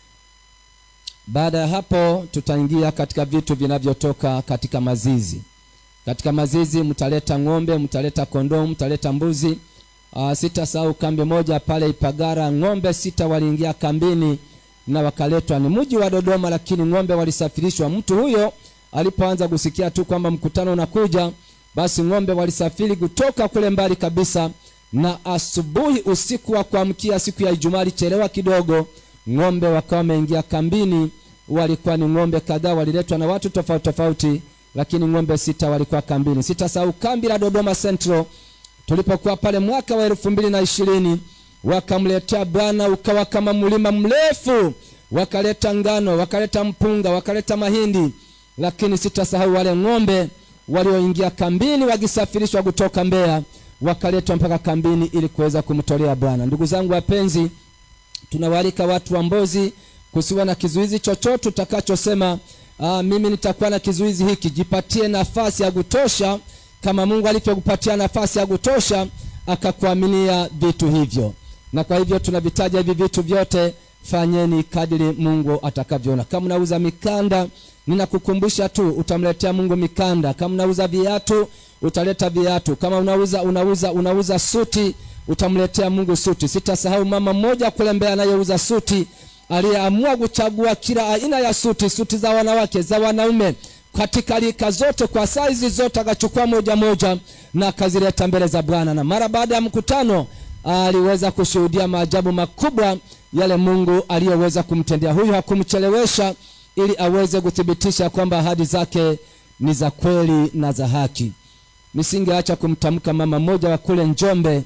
S5: Baada ya hapo, tutaingia katika vitu vinavyotoka katika mazizi. Katika mazizi mtaleta ng'ombe, mtaleta kondoo, mtaleta mbuzi. Uh, sitasahau kambi moja pale Ipagara, ng'ombe sita waliingia kambini na wakaletwa. Ni mji wa Dodoma, lakini ng'ombe walisafirishwa. Mtu huyo alipoanza kusikia tu kwamba mkutano unakuja, basi ng'ombe walisafiri kutoka kule mbali kabisa, na asubuhi, usiku wa kuamkia siku ya Ijumaa alichelewa kidogo, ng'ombe wakawa wameingia kambini. Walikuwa ni ng'ombe kadhaa, waliletwa na watu tofauti tofauti, lakini ng'ombe sita walikuwa kambini. Sitasahau kambi la Dodoma Central tulipokuwa pale mwaka wa elfu mbili na ishirini wakamletea Bwana ukawa kama mlima mrefu, wakaleta ngano, wakaleta mpunga, wakaleta mahindi, lakini sitasahau wale ng'ombe walioingia kambini wakisafirishwa kutoka Mbeya, wakaletwa mpaka kambini ili kuweza kumtolea Bwana. Ndugu zangu wapenzi, tunawaalika watu wa Mbozi kusiwa na kizuizi chochote utakachosema, aa, mimi nitakuwa na kizuizi hiki. Jipatie nafasi ya kutosha kama Mungu alivyokupatia nafasi ya kutosha akakuaminia vitu hivyo. Na kwa hivyo tunavitaja hivi vitu vyote, fanyeni kadiri Mungu atakavyoona. Kama unauza mikanda, ninakukumbusha tu utamletea Mungu mikanda. Kama unauza viatu, utaleta viatu. Kama unauza unauza unauza suti, utamletea Mungu suti. Sitasahau mama mmoja kule Mbeya anayeuza suti aliyeamua kuchagua kila aina ya suti, suti za wanawake, za wanaume katika rika zote kwa saizi zote, akachukua moja moja na akazileta mbele za Bwana, na mara baada ya mkutano aliweza kushuhudia maajabu makubwa yale Mungu aliyoweza kumtendea huyu. Hakumchelewesha ili aweze kuthibitisha kwamba ahadi zake ni za kweli na za haki. Nisingeacha kumtamka mama mmoja wa kule Njombe,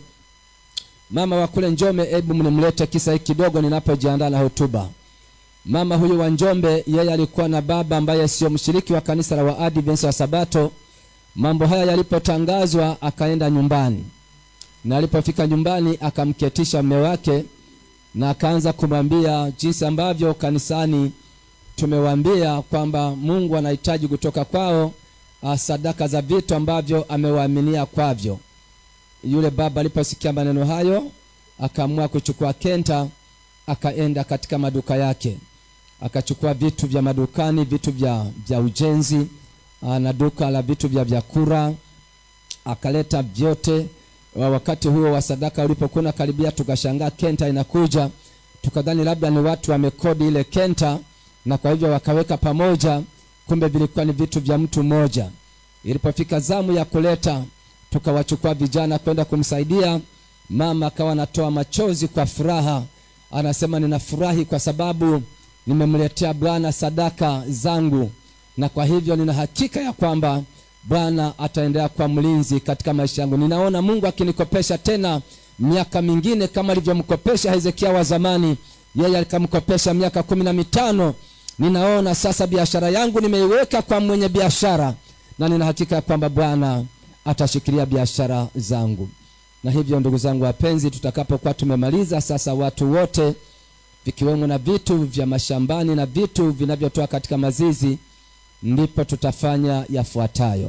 S5: mama wa kule Njombe. Hebu mnimlete kisa hiki kidogo ninapojiandaa na hotuba. Mama huyu wa Njombe, yeye alikuwa na baba ambaye sio mshiriki wa kanisa la Waadventista wa Sabato. Mambo haya yalipotangazwa, akaenda nyumbani, na alipofika nyumbani akamketisha mume wake na akaanza kumwambia jinsi ambavyo kanisani tumewaambia kwamba Mungu anahitaji kutoka kwao sadaka za vitu ambavyo amewaaminia kwavyo. Yule baba aliposikia maneno hayo, akaamua kuchukua kenta, akaenda katika maduka yake akachukua vitu vya madukani, vitu vya, vya ujenzi na duka la vitu vya vyakula akaleta vyote. Wakati huo wa sadaka ulipokuwa karibia, tukashangaa kenta inakuja, tukadhani labda ni watu wamekodi ile kenta, na kwa hivyo wakaweka pamoja, kumbe vilikuwa ni vitu vya mtu mmoja. Ilipofika zamu ya kuleta, tukawachukua vijana kwenda kumsaidia mama, akawa anatoa machozi kwa furaha, anasema ninafurahi kwa sababu nimemletea Bwana sadaka zangu, na kwa hivyo nina hakika ya kwamba Bwana ataendelea kuwa mlinzi katika maisha yangu. Ninaona Mungu akinikopesha tena miaka mingine kama alivyomkopesha Hezekia wa zamani, yeye alikamkopesha miaka kumi na mitano. Ninaona sasa biashara yangu nimeiweka kwa mwenye biashara, na nina hakika ya kwamba Bwana atashikilia biashara zangu. Na hivyo ndugu zangu wapenzi, tutakapokuwa tumemaliza sasa watu wote vikiwemo na vitu vya mashambani na vitu vinavyotoka katika mazizi, ndipo tutafanya yafuatayo.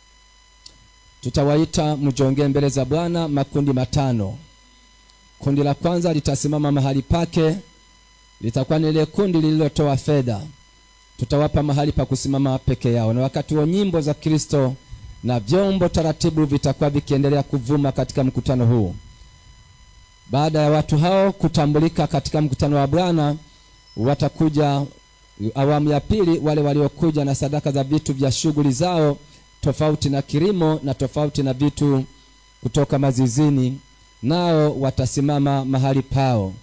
S5: Tutawaita mjongee mbele za Bwana makundi matano. Kundi la kwanza litasimama mahali pake, litakuwa ni ile kundi lililotoa fedha. Tutawapa mahali pa kusimama peke yao, na wakati wa nyimbo za Kristo na vyombo taratibu vitakuwa vikiendelea kuvuma katika mkutano huu. Baada ya watu hao kutambulika katika mkutano wa Bwana, watakuja awamu ya pili, wale waliokuja na sadaka za vitu vya shughuli zao tofauti na kilimo na tofauti na vitu kutoka mazizini, nao watasimama mahali pao.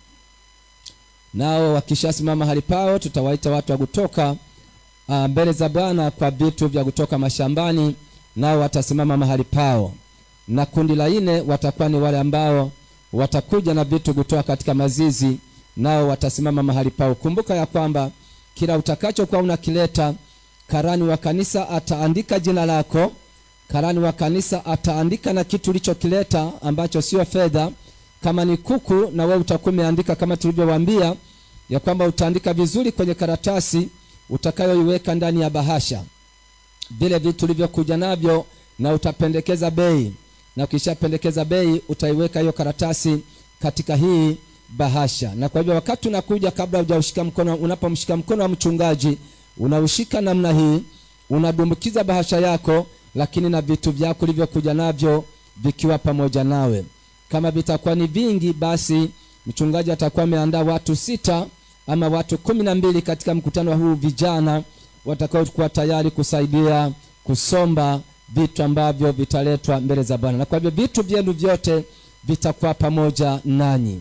S5: Nao wakishasimama mahali pao, tutawaita watu wa kutoka mbele za Bwana kwa vitu vya kutoka mashambani nao watasimama mahali pao na kundi la nne watakuwa ni wale ambao watakuja na vitu kutoka katika mazizi nao watasimama mahali pao kumbuka ya kwamba kila utakachokuwa unakileta karani wa kanisa ataandika jina lako karani wa kanisa ataandika na kitu ulichokileta ambacho sio fedha kama ni kuku na wewe utakuwa umeandika kama tulivyowaambia ya kwamba utaandika vizuri kwenye karatasi utakayoiweka ndani ya bahasha vile vitu ulivyokuja navyo na utapendekeza bei na ukishapendekeza bei utaiweka hiyo karatasi katika hii bahasha na kwa hivyo wakati unakuja kabla hujaushika mkono unapomshika mkono wa mchungaji unaushika namna hii unadumbukiza bahasha yako lakini na vitu vyako ulivyokuja navyo vikiwa pamoja nawe kama vitakuwa ni vingi basi mchungaji atakuwa ameandaa watu sita ama watu kumi na mbili katika mkutano huu vijana watakaokuwa tayari kusaidia kusomba vitu ambavyo vitaletwa mbele za bwana na kwa hivyo vitu vyenu vyote vitakuwa pamoja nanyi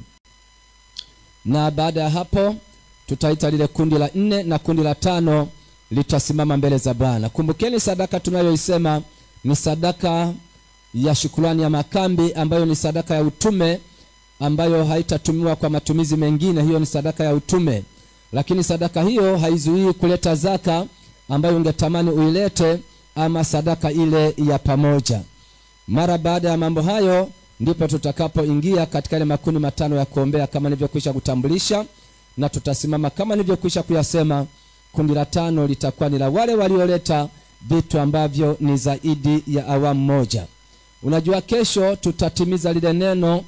S5: na baada ya hapo tutaita lile kundi la nne na kundi la tano litasimama mbele za bwana kumbukeni sadaka tunayoisema ni sadaka ya shukurani ya makambi ambayo ni sadaka ya utume ambayo haitatumiwa kwa matumizi mengine hiyo ni sadaka ya utume lakini sadaka hiyo haizuii kuleta zaka ambayo ungetamani uilete ama sadaka ile ya pamoja mara baada ya mambo hayo ndipo tutakapoingia katika ile makundi matano ya kuombea kama nilivyokwisha kutambulisha na tutasimama kama nilivyokwisha kuyasema kundi la tano litakuwa ni la wale walioleta vitu ambavyo ni zaidi ya awamu moja unajua kesho tutatimiza lile neno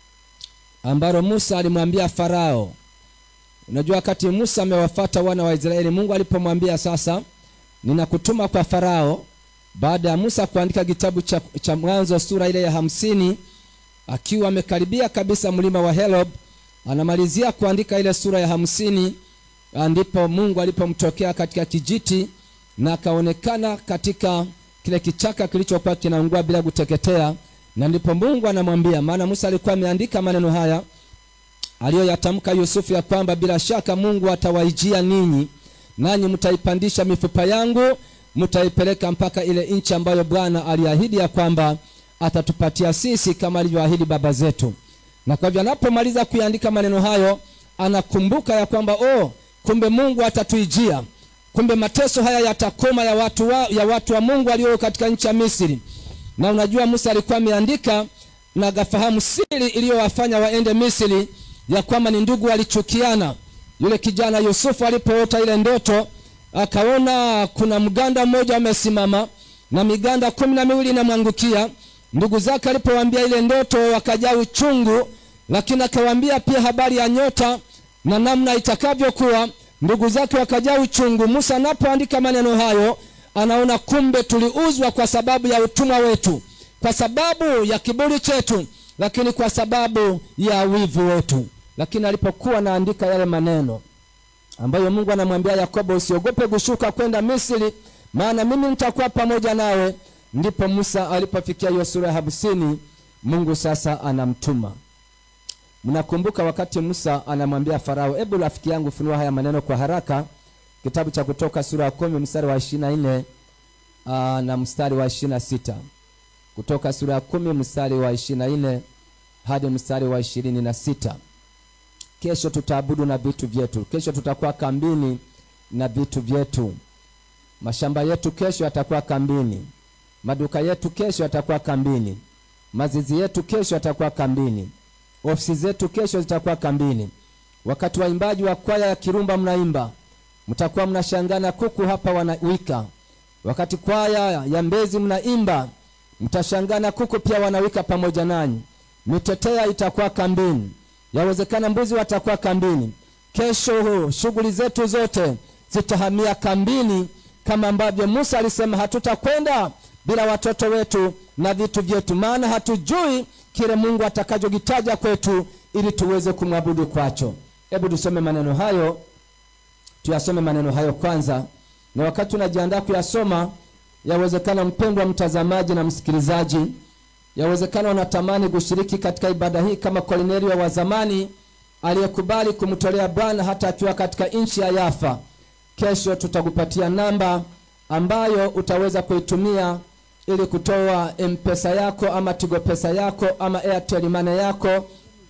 S5: ambalo musa alimwambia farao unajua wakati musa amewafata wana wa israeli mungu alipomwambia sasa ninakutuma kwa farao baada ya musa kuandika kitabu cha, cha mwanzo sura ile ya hamsini akiwa amekaribia kabisa mlima wa helob anamalizia kuandika ile sura ya hamsini ndipo mungu alipomtokea katika kijiti na akaonekana katika kile kichaka kilichokuwa kinaungua bila kuteketea na ndipo mungu anamwambia maana musa alikuwa ameandika maneno haya aliyoyatamka yusufu ya kwamba bila shaka mungu atawaijia ninyi nanyi mtaipandisha mifupa yangu mtaipeleka mpaka ile nchi ambayo bwana aliahidi ya kwamba atatupatia sisi kama alivyoahidi baba zetu na kwa hivyo anapomaliza kuiandika maneno hayo anakumbuka ya kwamba oh kumbe mungu atatuijia kumbe mateso haya yatakoma ya watu wa, ya watu wa mungu walio katika nchi ya misri na unajua musa alikuwa ameandika na agafahamu siri iliyowafanya waende misri ya kwamba ni ndugu walichukiana yule kijana yusufu alipoota ile ndoto akaona kuna mganda mmoja amesimama na miganda kumi na miwili inamwangukia ndugu zake alipowambia ile ndoto wakajaa uchungu lakini akawambia pia habari ya nyota na namna itakavyokuwa ndugu zake wakajaa uchungu musa anapoandika maneno hayo anaona kumbe tuliuzwa kwa sababu ya utumwa wetu kwa sababu ya kiburi chetu lakini kwa sababu ya wivu wetu lakini alipokuwa anaandika yale maneno ambayo mungu anamwambia yakobo usiogope kushuka kwenda misri maana mimi nitakuwa pamoja nawe ndipo musa alipofikia hiyo sura ya hamsini mungu sasa anamtuma mnakumbuka wakati musa anamwambia farao hebu rafiki yangu funua haya maneno kwa haraka kitabu cha kutoka sura ya kumi mstari wa ishiri na nne na mstari wa ishiri na sita kutoka sura ya kumi mstari wa ishiri na nne hadi mstari wa ishirini na sita kesho tutaabudu na vitu vyetu kesho tutakuwa kambini na vitu vyetu mashamba yetu kesho yatakuwa kambini maduka yetu kesho yatakuwa kambini mazizi yetu kesho yatakuwa kambini ofisi zetu kesho zitakuwa kambini wakati waimbaji wa kwaya ya kirumba mnaimba mtakuwa mnashangana kuku hapa wanawika wakati kwaya ya mbezi mnaimba mtashangana kuku pia wanawika pamoja nanyi mitetea itakuwa kambini yawezekana mbuzi watakuwa kambini kesho shughuli zetu zote zitahamia kambini kama ambavyo musa alisema hatutakwenda bila watoto wetu na vitu vyetu maana hatujui kile mungu atakachokitaja kwetu ili tuweze kumwabudu kwacho hebu tusome maneno hayo tuyasome maneno hayo kwanza na wakati unajiandaa kuyasoma yawezekana mpendwa mtazamaji na msikilizaji yawezekana unatamani kushiriki katika ibada hii kama kolinelio wa zamani aliyekubali kumtolea bwana hata akiwa katika nchi ya yafa kesho tutakupatia namba ambayo utaweza kuitumia ili kutoa mpesa yako ama tigo pesa yako ama airtel money yako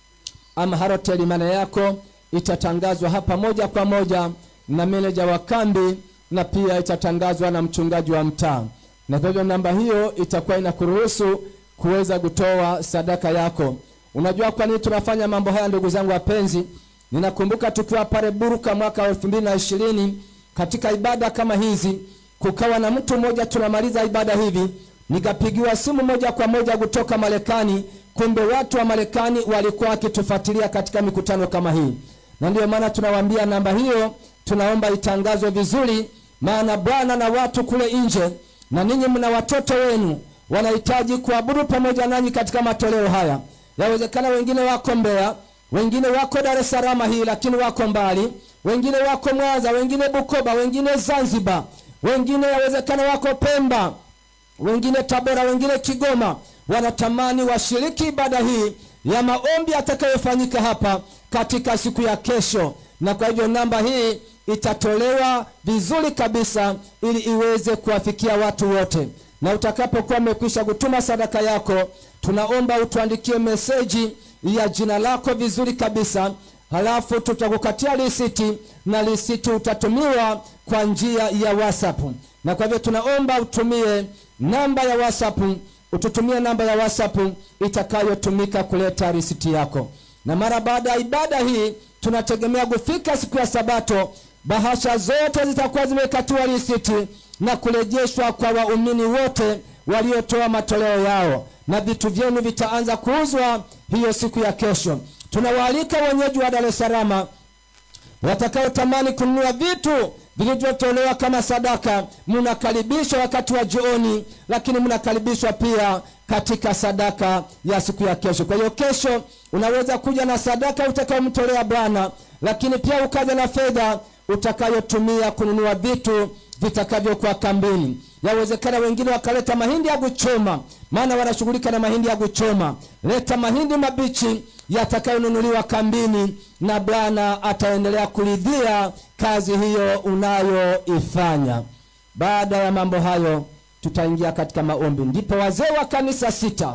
S5: ama Halotel money yako itatangazwa hapa moja kwa moja na meneja wa kambi na pia itatangazwa na mchungaji wa mtaa, na kwa hivyo namba hiyo itakuwa inakuruhusu kuweza kutoa sadaka yako. Unajua kwa nini tunafanya mambo haya, ndugu zangu wapenzi? Ninakumbuka tukiwa pale Buruka mwaka wa elfu mbili na ishirini katika ibada kama hizi, kukawa na mtu mmoja, tunamaliza ibada hivi, nikapigiwa simu moja kwa moja kutoka Marekani. Kumbe watu wa Marekani walikuwa wakitufuatilia katika mikutano kama hii, na ndio maana tunawaambia namba hiyo tunaomba itangazwe vizuri, maana Bwana na watu kule nje na ninyi mna watoto wenu wanahitaji kuabudu pamoja nanyi katika matoleo haya. Yawezekana wengine wako Mbeya, wengine wako Dar es Salaam hii, lakini wako mbali, wengine wako Mwanza, wengine Bukoba, wengine Zanzibar, wengine yawezekana wako Pemba, wengine Tabora, wengine Kigoma, wanatamani washiriki ibada hii ya maombi atakayofanyika hapa katika siku ya kesho, na kwa hivyo namba hii itatolewa vizuri kabisa ili iweze kuwafikia watu wote. Na utakapokuwa umekwisha kutuma sadaka yako, tunaomba utuandikie meseji ya jina lako vizuri kabisa, halafu tutakukatia risiti na risiti utatumiwa kwa njia ya WhatsApp. Na kwa hivyo tunaomba utumie namba ya WhatsApp, ututumie namba ya WhatsApp itakayotumika kuleta risiti yako. Na mara baada ya ibada hii tunategemea kufika siku ya Sabato, bahasha zote zitakuwa zimekatiwa risiti na kurejeshwa kwa waumini wote waliotoa matoleo yao, na vitu vyenu vitaanza kuuzwa hiyo siku ya kesho. Tunawaalika wenyeji wa Dar es Salaam watakaotamani kununua vitu vilivyotolewa kama sadaka, mnakaribishwa wakati wa jioni, lakini mnakaribishwa pia katika sadaka ya siku ya kesho. Kwa hiyo kesho unaweza kuja na sadaka utakayomtolea Bwana, lakini pia ukaja na fedha utakayotumia kununua vitu vitakavyokuwa kambini. Yawezekana wengine wakaleta mahindi ya kuchoma, maana wanashughulika na mahindi ya kuchoma. Leta mahindi mabichi yatakayonunuliwa kambini, na Bwana ataendelea kuridhia kazi hiyo unayoifanya. Baada ya mambo hayo, tutaingia katika maombi. Ndipo wazee wa kanisa sita,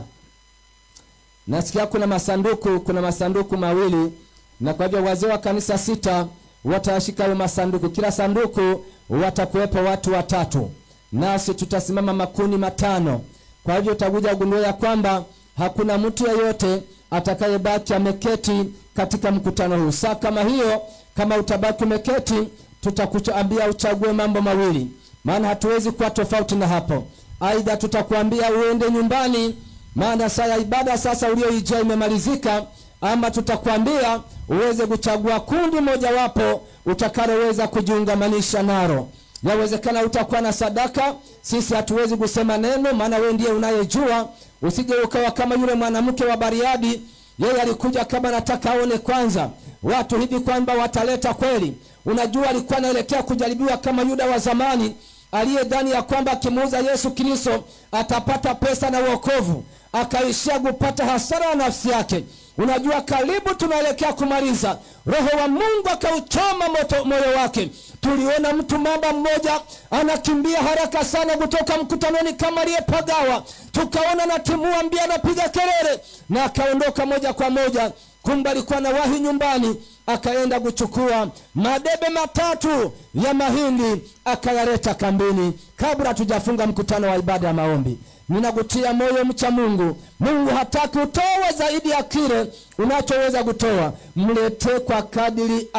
S5: nasikia kuna masanduku, kuna masanduku mawili, na kwa hivyo wazee wa kanisa sita watayashika hayo masanduku. Kila sanduku watakuwepo watu watatu, nasi tutasimama makuni matano. Kwa hivyo utakuja kugundua ya kwamba hakuna mtu yeyote atakayebaki ameketi katika mkutano huu. Saa kama hiyo, kama utabaki umeketi, tutakuambia uchague mambo mawili, maana hatuwezi kuwa tofauti na hapo. Aidha tutakuambia uende nyumbani, maana saa ya ibada sasa ulioijia imemalizika, ama tutakwambia uweze kuchagua kundi mojawapo utakaloweza kujiungamanisha nalo. Yawezekana utakuwa na sadaka, sisi hatuwezi kusema neno, maana wewe ndiye unayejua. Usije ukawa kama yule mwanamke wa Bariadi, yeye alikuja kama nataka aone kwanza watu hivi kwamba wataleta kweli. Unajua, alikuwa anaelekea kujaribiwa kama Yuda wa zamani aliyedhani ya kwamba akimuuza Yesu Kristo atapata pesa na wokovu, akaishia kupata hasara ya nafsi yake. Unajua, karibu tunaelekea kumaliza, Roho wa Mungu akauchoma moto moyo wake. Tuliona mtu mamba mmoja anakimbia haraka sana kutoka mkutanoni kama aliyepagawa, tukaona natimua mbia, anapiga kelele na akaondoka moja kwa moja. Kumbe alikuwa na wahi nyumbani, akaenda kuchukua madebe matatu ya mahindi akayaleta kambini, kabla hatujafunga mkutano wa ibada ya maombi. Ninakutia moyo mcha Mungu. Mungu hataki utoe zaidi ya kile unachoweza kutoa. Mletee kwa kadiri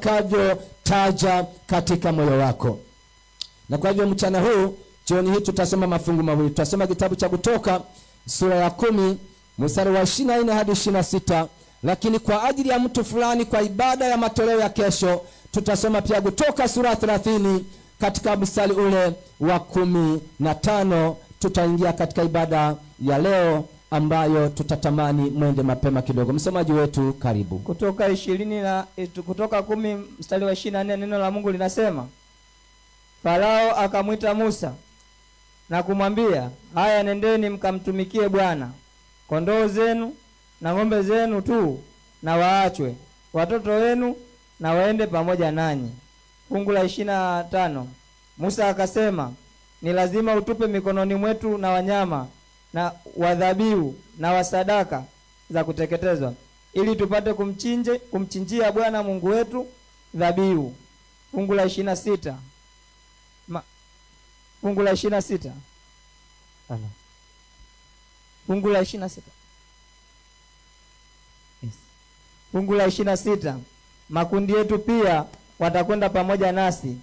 S5: atakavyotaja katika moyo wako. Na kwa hivyo mchana huu, jioni hii, tutasoma mafungu mawili. Tutasoma kitabu cha Kutoka sura ya kumi mstari wa ishirini na nne hadi ishirini na sita lakini kwa ajili ya mtu fulani, kwa ibada ya matoleo ya kesho, tutasoma pia Kutoka sura ya thelathini katika mstari ule wa kumi na tano tutaingia katika ibada ya leo ambayo tutatamani mwende mapema kidogo. Msomaji wetu karibu.
S6: Kutoka ishirini na Kutoka kumi mstari wa ishirini na nne neno la Mungu linasema, Farao akamwita Musa na kumwambia, haya, nendeni mkamtumikie Bwana, kondoo zenu na ng'ombe zenu tu na waachwe, watoto wenu na waende pamoja nanyi. Fungu la ishirini na tano Musa akasema ni lazima utupe mikononi mwetu na wanyama na wadhabihu na wasadaka za kuteketezwa ili tupate kumchinje kumchinjia Bwana Mungu wetu dhabihu. Fungu la ishirini na sita Ma, fungu la ishirini na sita Ala. fungu la ishirini na sita yes. fungu la ishirini na sita makundi yetu pia watakwenda pamoja nasi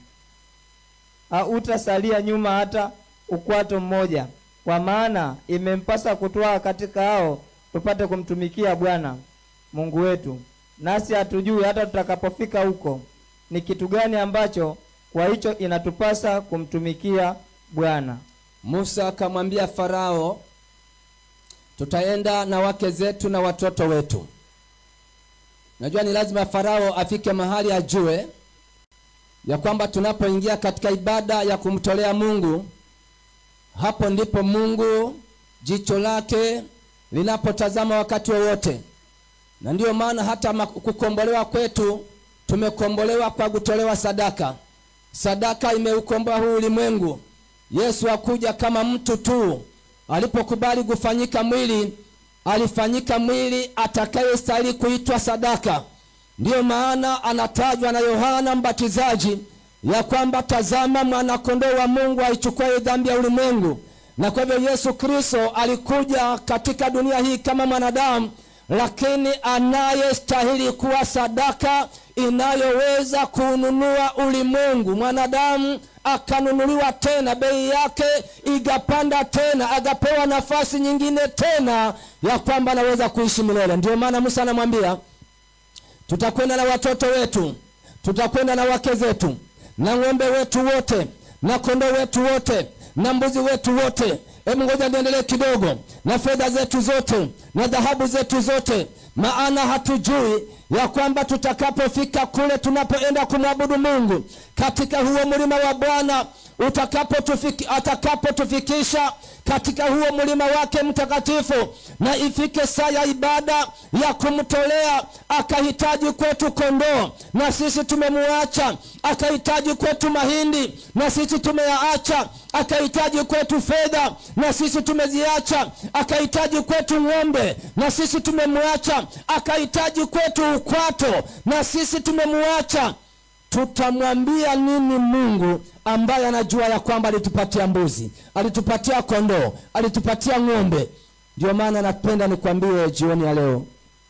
S6: hautasalia nyuma hata ukwato mmoja, kwa maana imempasa kutwaa katika hao tupate kumtumikia Bwana Mungu wetu. Nasi hatujui hata tutakapofika huko ni kitu gani ambacho kwa hicho inatupasa kumtumikia Bwana.
S5: Musa akamwambia Farao, tutaenda na wake zetu na watoto wetu. Najua ni lazima Farao afike mahali ajue ya kwamba tunapoingia katika ibada ya kumtolea Mungu, hapo ndipo Mungu jicho lake linapotazama wakati wowote, na ndiyo maana hata ma- kukombolewa kwetu tumekombolewa kwa kutolewa sadaka. Sadaka imeukomboa huu ulimwengu. Yesu hakuja kama mtu tu, alipokubali kufanyika mwili, alifanyika mwili atakayestahili kuitwa sadaka. Ndiyo maana anatajwa na Yohana Mbatizaji ya kwamba tazama, mwanakondoo wa Mungu aichukuaye dhambi ya ulimwengu. Na kwa hivyo Yesu Kristo alikuja katika dunia hii kama mwanadamu, lakini anayestahili kuwa sadaka inayoweza kununua ulimwengu. Mwanadamu akanunuliwa tena, bei yake ikapanda tena, akapewa nafasi nyingine tena ya kwamba anaweza kuishi milele. Ndiyo maana Musa anamwambia tutakwenda na watoto wetu, tutakwenda na wake zetu, na ng'ombe wetu wote, na kondoo wetu wote, na mbuzi wetu wote. Hebu ngoja niendelee kidogo, na fedha zetu zote, na dhahabu zetu zote, maana hatujui ya kwamba tutakapofika kule tunapoenda kumwabudu Mungu katika huo mlima wa Bwana utakapotufiki, atakapotufikisha katika huo mlima wake mtakatifu, na ifike saa ya ibada ya kumtolea, akahitaji kwetu kondoo na sisi tumemuacha, akahitaji kwetu mahindi na sisi tumeyaacha, akahitaji kwetu fedha na sisi tumeziacha, akahitaji kwetu ng'ombe na sisi tumemwacha, akahitaji kwetu ukwato na sisi tumemuacha tutamwambia nini Mungu ambaye anajua ya kwamba alitupatia mbuzi, alitupatia kondoo, alitupatia ng'ombe? Ndio maana napenda nikwambie jioni ya leo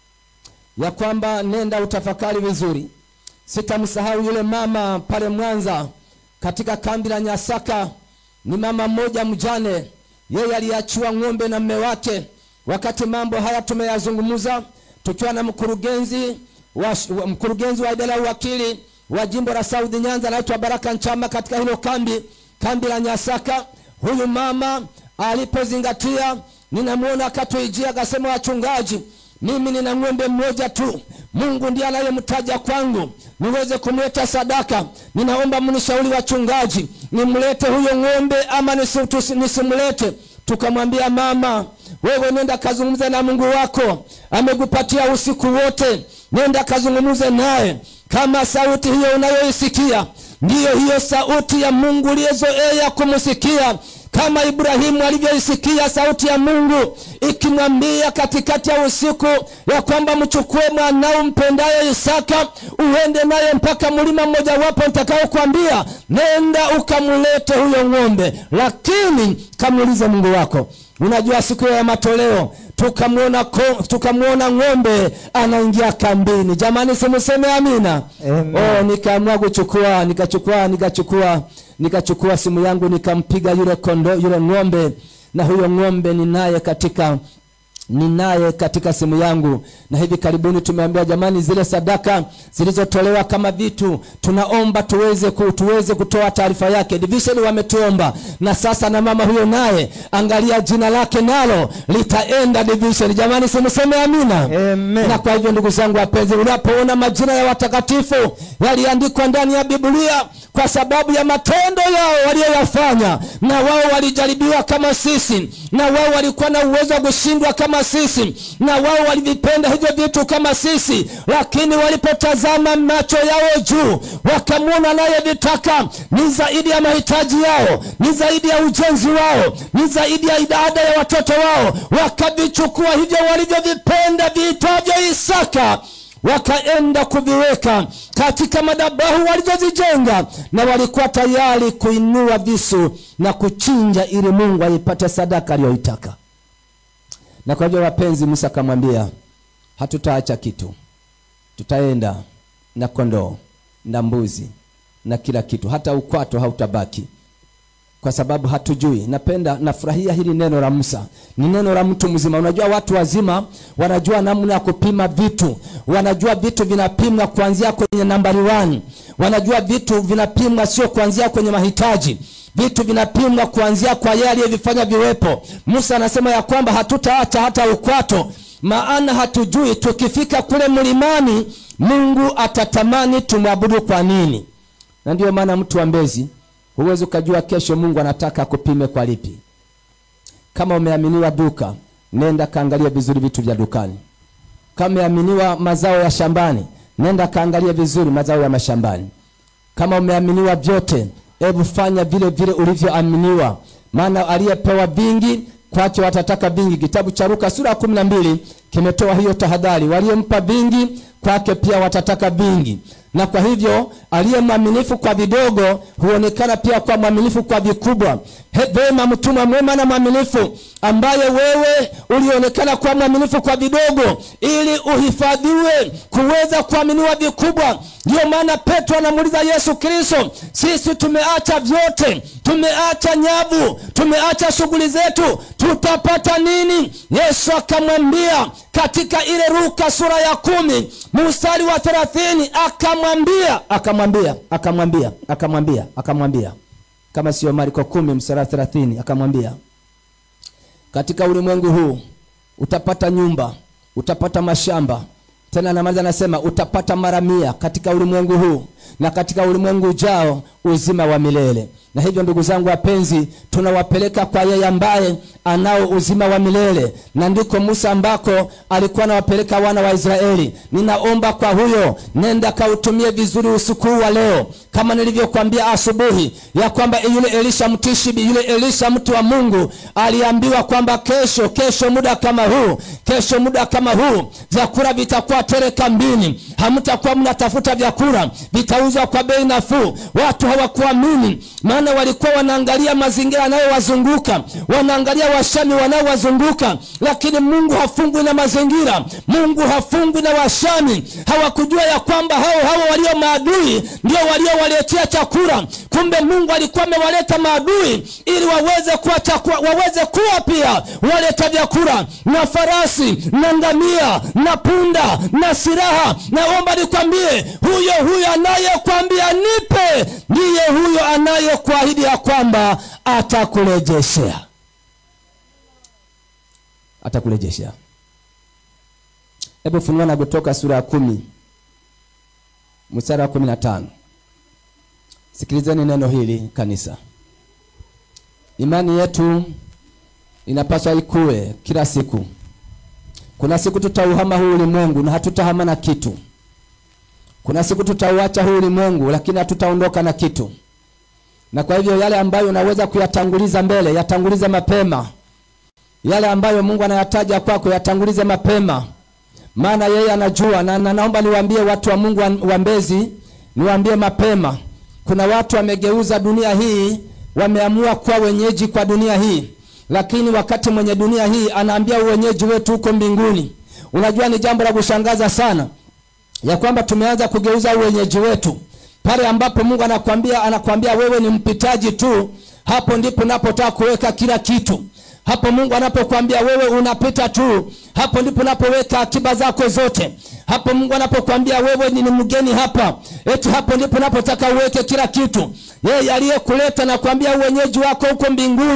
S5: ya kwamba nenda utafakari vizuri. Sitamsahau yule mama pale Mwanza katika kambi la Nyasaka. Ni mama mmoja mjane, yeye aliachiwa ng'ombe na mme wake. Wakati mambo haya tumeyazungumza tukiwa na mkurugenzi wa, wa mkurugenzi wa idara ya uwakili wa jimbo la South Nyanza anaitwa Baraka Nchama katika hilo kambi kambi la Nyasaka. Huyu mama alipozingatia, ninamwona akatuijia akasema, wachungaji, mimi nina ng'ombe mmoja tu, Mungu ndiye anayemtaja kwangu niweze kumleta sadaka. Ninaomba mnishauri wachungaji, nimlete huyo ng'ombe ama nisi- tusi- nisimlete? Tukamwambia mama, wewe nenda kazungumze na Mungu wako, amekupatia usiku wote, nenda kazungumze naye kama sauti hiyo unayoisikia ndiyo hiyo sauti ya Mungu uliyezoea kumsikia, kama Ibrahimu alivyoisikia sauti ya Mungu ikimwambia katikati ya usiku ya kwamba mchukue mwanao mpendaye Isaka uende naye mpaka mlima mmojawapo nitakaokuambia, nenda ukamlete huyo ng'ombe, lakini kamuulize Mungu wako. Unajua siku ya matoleo tukamwona ko- tukamwona ng'ombe anaingia kambini. Jamani, simuseme amina.
S6: Amen.
S5: Oh, nikaamua kuchukua nikachukua nikachukua nikachukua simu yangu nikampiga yule kondo yule ng'ombe, na huyo ng'ombe ninaye katika ninaye katika simu yangu, na hivi karibuni tumeambiwa jamani, zile sadaka zilizotolewa kama vitu, tunaomba tuweze ku, tuweze kutoa taarifa yake. Division wametuomba, na sasa na mama huyo naye, angalia jina lake nalo litaenda division. Jamani, simseme amina.
S6: Amen.
S5: Na kwa hivyo ndugu zangu wapenzi, unapoona majina ya watakatifu yaliandikwa ndani ya Biblia kwa sababu ya matendo yao waliyoyafanya na wao walijaribiwa kama sisi na wao walikuwa na uwezo wa kushindwa kama sisi na wao walivipenda hivyo vitu kama sisi lakini walipotazama macho yao juu wakamwona anayevitaka ni zaidi ya mahitaji yao ni zaidi ya ujenzi wao ni zaidi ya idada ya watoto wao wakavichukua hivyo walivyovipenda viitwavyo isaka wakaenda kuviweka katika madhabahu walizozijenga na walikuwa tayari kuinua visu na kuchinja ili mungu aipate sadaka aliyoitaka na kwa hivyo wapenzi musa akamwambia hatutaacha kitu tutaenda na kondoo na mbuzi na kila kitu hata ukwato hautabaki kwa sababu hatujui napenda nafurahia hili neno la musa ni neno la mtu mzima unajua watu wazima wanajua namna ya kupima vitu wanajua vitu vinapimwa kuanzia kwenye nambari 1 wanajua vitu vinapimwa sio kuanzia kwenye mahitaji vitu vinapimwa kuanzia kwa yeye aliyevifanya viwepo musa anasema ya kwamba hatutaacha hata ukwato maana hatujui tukifika kule mlimani mungu atatamani tumwabudu kwa nini na ndiyo maana mtu wa mbezi huwezi ukajua kesho mungu anataka akupime kwa lipi kama umeaminiwa duka nenda kaangalia vizuri vitu vya dukani kama umeaminiwa mazao ya shambani nenda kaangalia vizuri mazao ya mashambani kama umeaminiwa vyote hebu fanya vile vile ulivyoaminiwa maana aliyepewa vingi kwake watataka vingi kitabu cha luka sura ya kumi na mbili kimetoa hiyo tahadhari waliyempa vingi kwake pia watataka vingi na kwa hivyo aliye mwaminifu kwa vidogo huonekana pia kwa mwaminifu kwa vikubwa He- vema mtumwa mwema na mwaminifu ambaye wewe ulionekana kuwa mwaminifu kwa vidogo ili uhifadhiwe kuweza kuaminiwa vikubwa ndiyo maana petro anamuuliza yesu kristo sisi tumeacha vyote tumeacha nyavu tumeacha shughuli zetu tutapata nini yesu akamwambia katika ile ruka sura ya kumi mstari wa thelathini akamwambia akamwambia akamwambia akamwambia akamwambia kama sio marko kumi mstari wa thelathini akamwambia katika ulimwengu huu utapata nyumba utapata mashamba tena namaliza anasema utapata mara mia katika ulimwengu huu na katika ulimwengu ujao uzima wa milele na hivyo ndugu zangu wapenzi tunawapeleka kwa yeye ambaye anao uzima wa milele na ndiko musa ambako alikuwa anawapeleka wana wa israeli ninaomba kwa huyo nenda kautumie vizuri usiku huu wa leo kama nilivyokuambia asubuhi ya kwamba yule elisha mtishibi yule elisha mtu wa mungu aliambiwa kwamba kesho kesho muda kama huu kesho muda kama huu vyakula vitakuwa tele kambini hamtakuwa mnatafuta vyakula vitauzwa kwa bei nafuu watu hawakuamini maana walikuwa wanaangalia mazingira yanayowazunguka wanaangalia washami wanaowazunguka lakini mungu hafungwi na mazingira mungu hafungwi na washami hawakujua ya kwamba hao hao walio maadui ndio waliowaletea chakula kumbe mungu alikuwa amewaleta maadui ili waweze kuwa chakula, waweze kuwa pia waleta vyakula na farasi na ngamia na punda na silaha naomba nikwambie huyo huyo anayekwambia nipe ndiye huyo anayekuahidi ya kwamba atakurejeshea atakurejeshea hebu funua na kutoka sura ya kumi mstari wa kumi na tano sikilizeni neno hili kanisa imani yetu inapaswa ikue kila siku kuna siku tutauhama huu ulimwengu na hatutahama na kitu kuna siku tutauacha huu ulimwengu lakini hatutaondoka na kitu na kwa hivyo yale ambayo unaweza kuyatanguliza mbele yatangulize mapema yale ambayo mungu anayataja kwako yatangulize mapema maana yeye anajua na, na naomba niwaambie watu wa mungu wa, wa mbezi niwaambie mapema kuna watu wamegeuza dunia hii wameamua kuwa wenyeji kwa dunia hii lakini wakati mwenye dunia hii anaambia uwenyeji wetu huko mbinguni unajua ni jambo la kushangaza sana ya kwamba tumeanza kugeuza uwenyeji wetu pale ambapo mungu anakwambia anakwambia wewe ni mpitaji tu hapo ndipo napotaka kuweka kila kitu hapo mungu anapokwambia wewe unapita tu hapo ndipo unapoweka akiba zako zote hapo mungu anapokwambia wewe ni mgeni hapa eti hapo ndipo unapotaka uweke kila kitu yeye aliyekuleta na kuambia uwenyeji wako huko mbinguni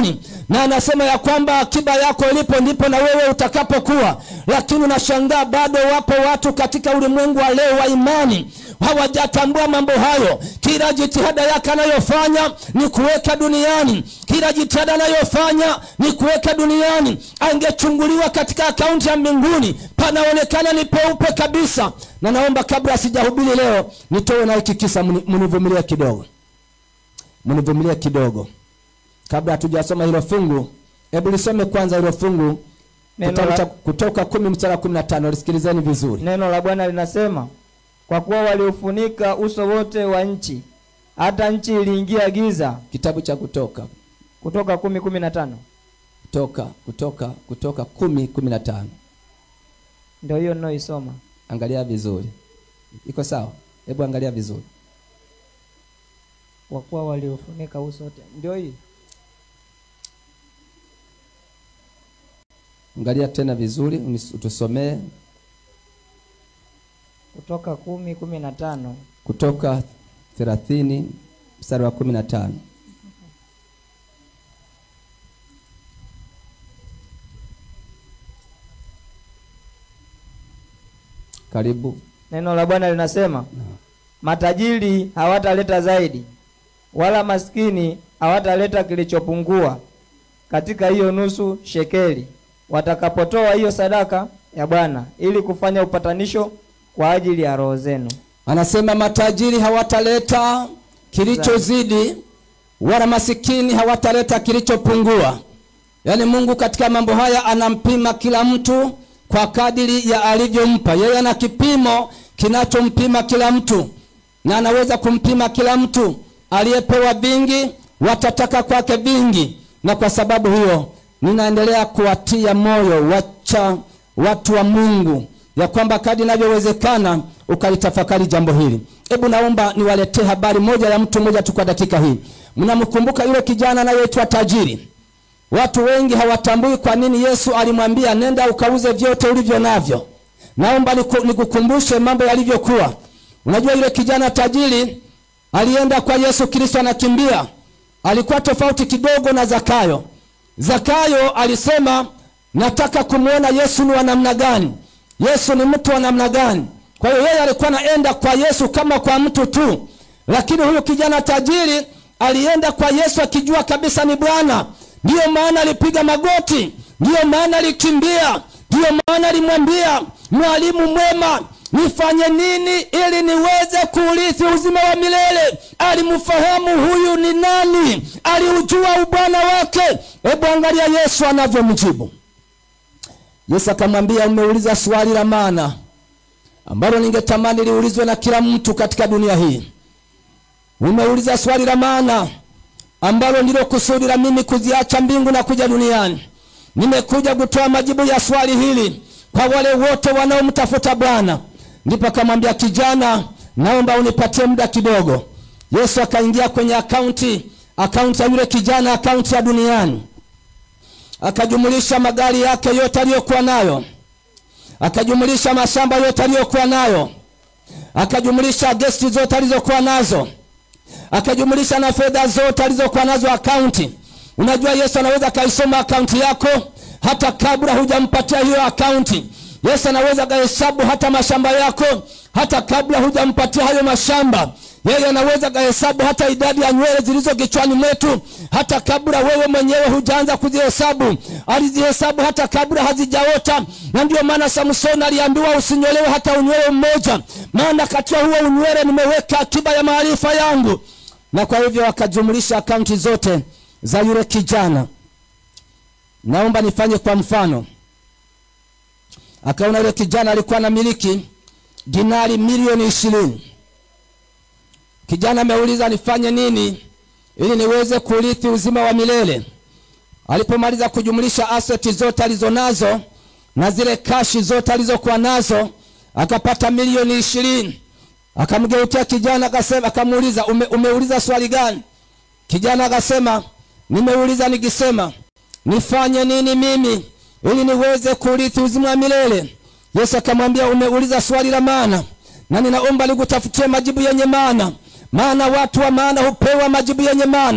S5: na anasema ya kwamba akiba yako ilipo ndipo na wewe utakapokuwa lakini unashangaa bado wapo watu katika ulimwengu wa leo wa imani hawajatambua mambo hayo kila jitihada yake anayofanya ni kuweka duniani kila jitihada anayofanya ni kuweka duniani angechunguliwa katika akaunti ya mbinguni panaonekana ni peupe kabisa na naomba kabla sijahubiri leo nitoe na hiki kisa mni- mnivumilie kidogo mnivumilie kidogo kabla hatujasoma hilo fungu hebu lisome kwanza hilo fungu
S6: Neno
S5: kitabu
S6: la-
S5: cha kutoka kumi mstari wa kumi na tano lisikilizeni vizuri
S6: neno la bwana linasema kwa kuwa waliufunika uso wote wa nchi hata nchi iliingia giza
S5: kitabu cha kutoka
S6: kutoka kumi kumi na tano
S5: kutoka kutoka kutoka kumi kumi na tano
S6: ndio hiyo ninayoisoma
S5: angalia vizuri iko sawa hebu angalia vizuri
S6: kwa kuwa waliufunika uso wote ndio hii
S5: angalia tena vizuri unis- utusomee
S6: kutoka kumi kumi na tano
S5: kutoka thelathini mstari wa kumi na tano karibu
S6: neno la bwana linasema matajiri hawataleta zaidi wala maskini hawataleta kilichopungua katika hiyo nusu shekeli watakapotoa hiyo sadaka ya bwana ili kufanya upatanisho kwa ajili ya roho zenu
S5: anasema matajiri hawataleta kilichozidi wala masikini hawataleta kilichopungua yaani mungu katika mambo haya anampima kila mtu kwa kadiri ya alivyompa yeye ana kipimo kinachompima kila mtu na anaweza kumpima kila mtu aliyepewa vingi watataka kwake vingi na kwa sababu hiyo ninaendelea kuwatia moyo wacha watu wa mungu ya kwamba kadi inavyowezekana ukalitafakari jambo hili hebu naomba niwaletee habari moja ya mtu mmoja tu kwa dakika hii mnamkumbuka yule kijana anayeitwa tajiri watu wengi hawatambui kwa nini yesu alimwambia nenda ukauze vyote ulivyo navyo naomba niku- nikukumbushe mambo yalivyokuwa unajua yule kijana tajiri alienda kwa yesu kristo anakimbia alikuwa tofauti kidogo na zakayo zakayo alisema nataka kumwona yesu ni wa namna gani yesu ni mtu wa namna gani kwa hiyo yeye alikuwa anaenda kwa yesu kama kwa mtu tu lakini huyu kijana tajiri alienda kwa yesu akijua kabisa ni bwana ndiyo maana alipiga magoti ndiyo maana alikimbia ndiyo maana alimwambia mwalimu mwema nifanye nini ili niweze kuurithi uzima wa milele alimfahamu huyu ni nani aliujua ubwana wake hebu angalia yesu anavyomjibu yesu akamwambia umeuliza swali la maana ambalo ningetamani liulizwe na kila mtu katika dunia hii umeuliza swali la maana ambalo ndilo kusudi la mimi kuziacha mbingu na kuja duniani nimekuja kutoa majibu ya swali hili kwa wale wote wanaomtafuta bwana ndipo akamwambia kijana naomba unipatie muda kidogo yesu akaingia kwenye akaunti akaunti ya yule kijana akaunti ya duniani akajumulisha magari yake yote aliyokuwa nayo akajumulisha mashamba yote aliyokuwa nayo akajumulisha gesti zote alizokuwa nazo akajumulisha na fedha zote alizokuwa nazo akaunti unajua yesu anaweza akaisoma akaunti yako hata kabla hujampatia hiyo akaunti yesu anaweza akahesabu hata mashamba yako hata kabla hujampatia hayo mashamba yeye anaweza kahesabu hata idadi ya nywele zilizo kichwani mwetu hata kabla wewe mwenyewe hujaanza kuzihesabu alizihesabu hata kabla hazijaota na ndio maana samsoni aliambiwa usinyolewe hata unywele mmoja maana katika huo unywele nimeweka akiba ya maarifa yangu na kwa hivyo akajumlisha akaunti zote za yule kijana naomba nifanye kwa mfano akaona yule kijana alikuwa na miliki dinari milioni ishirini kijana ameuliza nifanye nini ili niweze kurithi uzima wa milele alipomaliza kujumlisha aseti zote alizonazo na zile kashi zote alizokuwa nazo akapata milioni ishirini akamgeukia kijana akasema akamuuliza ume, umeuliza swali gani kijana akasema nimeuliza nikisema nifanye nini mimi ili niweze kurithi uzima wa milele yesu akamwambia umeuliza swali la maana na ninaomba nikutafutie majibu yenye maana maana watu wa maana hupewa majibu yenye maana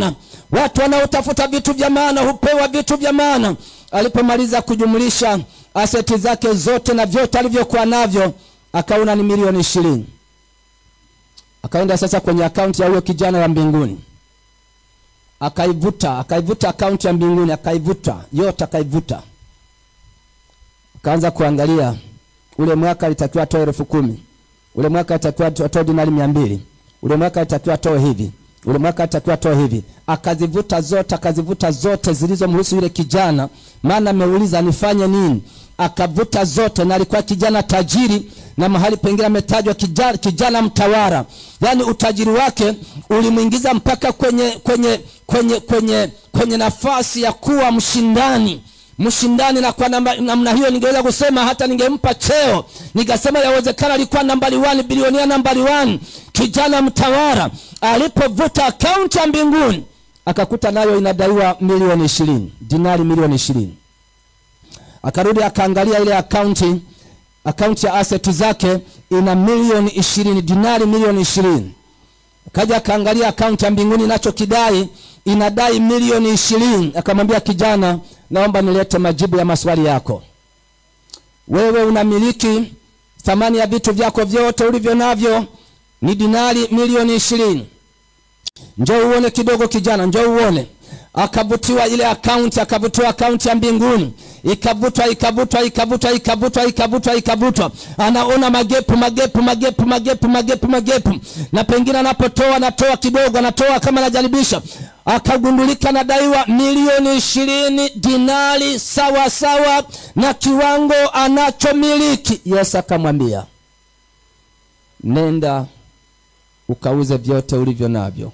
S5: watu wanaotafuta vitu vya maana hupewa vitu vya maana alipomaliza kujumlisha aseti zake zote na vyote alivyokuwa navyo akaona ni milioni ishirini akaenda sasa kwenye akaunti ya huyo kijana ya mbinguni akaivuta akaivuta akaunti ya mbinguni akaivuta yote akaivuta akaanza kuangalia ule mwaka alitakiwa atoe elfu kumi ule mwaka alitakiwa atoe dinari mia mbili ule mwaka alitakiwa atoe hivi ule mwaka alitakiwa atoe hivi akazivuta zote akazivuta zote zilizomhusu yule kijana maana ameuliza nifanye nini akavuta zote na alikuwa kijana tajiri na mahali pengine ametajwa kijana, kijana mtawara yaani utajiri wake ulimwingiza mpaka kwenye kwenye kwenye kwenye kwenye nafasi ya kuwa mshindani mshindani na kwa namba- namna hiyo ningeweza kusema hata ningempa cheo nikasema yawezekana alikuwa nambari 1 bilionia nambari 1 kijana mtawara alipovuta akaunti ya mbinguni akakuta nayo inadaiwa milioni ishirini dinari milioni ishirini akarudi akaangalia ile akaunti akaunti ya aseti zake ina milioni ishirini dinari milioni ishirini akaja akaangalia akaunti ya mbinguni inachokidai inadai milioni ishirini akamwambia kijana naomba nilete majibu ya maswali yako wewe unamiliki thamani ya vitu vyako vyote ulivyo navyo ni dinari milioni ishirini njoo uone kidogo kijana njoo uone akavutiwa ile akaunti akavutiwa akaunti ya mbinguni ikavutwa ikavutwa ikavutwa ikavutwa ikavutwa ikavutwa anaona magepu magepu magepu magepu magepu magepu na pengine anapotoa anatoa kidogo anatoa kama anajaribisha akagundulika anadaiwa milioni ishirini dinari sawa sawa na kiwango anachomiliki yesu akamwambia nenda ukauze vyote ulivyo navyo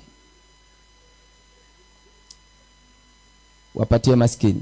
S5: wapatie maskini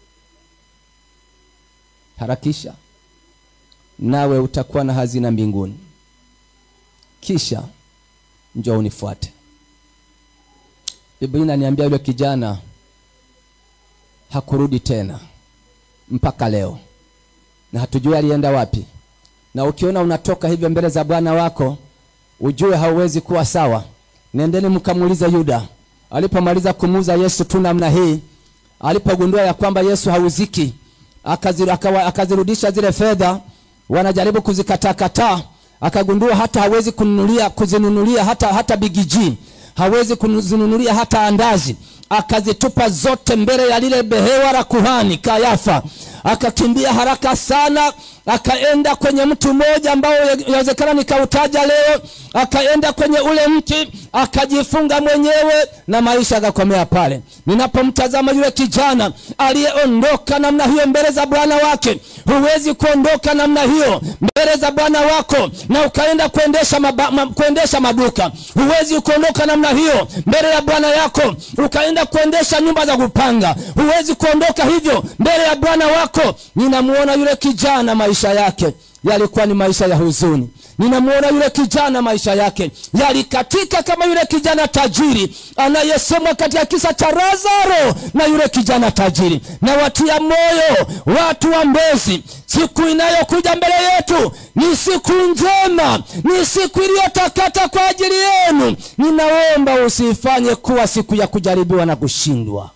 S5: harakisha nawe utakuwa na hazina mbinguni kisha njoo unifuate biblia inaniambia yule kijana hakurudi tena mpaka leo na hatujui alienda wapi na ukiona unatoka hivyo mbele za bwana wako ujue hauwezi kuwa sawa nendeni mkamuulize yuda alipomaliza kumuuza yesu tu namna hii alipogundua ya kwamba yesu hauziki akazi- akawa- akazirudisha zile fedha wanajaribu kuzikatakataa akagundua hata hawezi kununulia kuzinunulia hata hata bigiji hawezi kuzinunulia hata andazi akazitupa zote mbele ya lile behewa la kuhani kayafa akakimbia haraka sana akaenda kwenye mti mmoja ambao yawezekana nikautaja leo akaenda kwenye ule mti akajifunga mwenyewe na maisha akakomea pale ninapomtazama yule kijana aliyeondoka namna hiyo mbele za bwana wake huwezi kuondoka namna hiyo mbele za bwana wako na ukaenda kuendesha, maba, ma, kuendesha maduka huwezi kuondoka namna hiyo mbele ya bwana yako ukaenda kuendesha nyumba za kupanga huwezi kuondoka hivyo mbele ya bwana wako ninamuona yule kijana maisha yake yalikuwa ni maisha ya huzuni ninamuona yule kijana maisha yake yalikatika kama yule kijana tajiri anayesemwa katika kisa cha lazaro na yule kijana tajiri na watia moyo watu wa mbezi siku inayokuja mbele yetu ni siku njema ni siku iliyotakata kwa ajili yenu ninaomba usiifanye kuwa siku ya kujaribiwa na kushindwa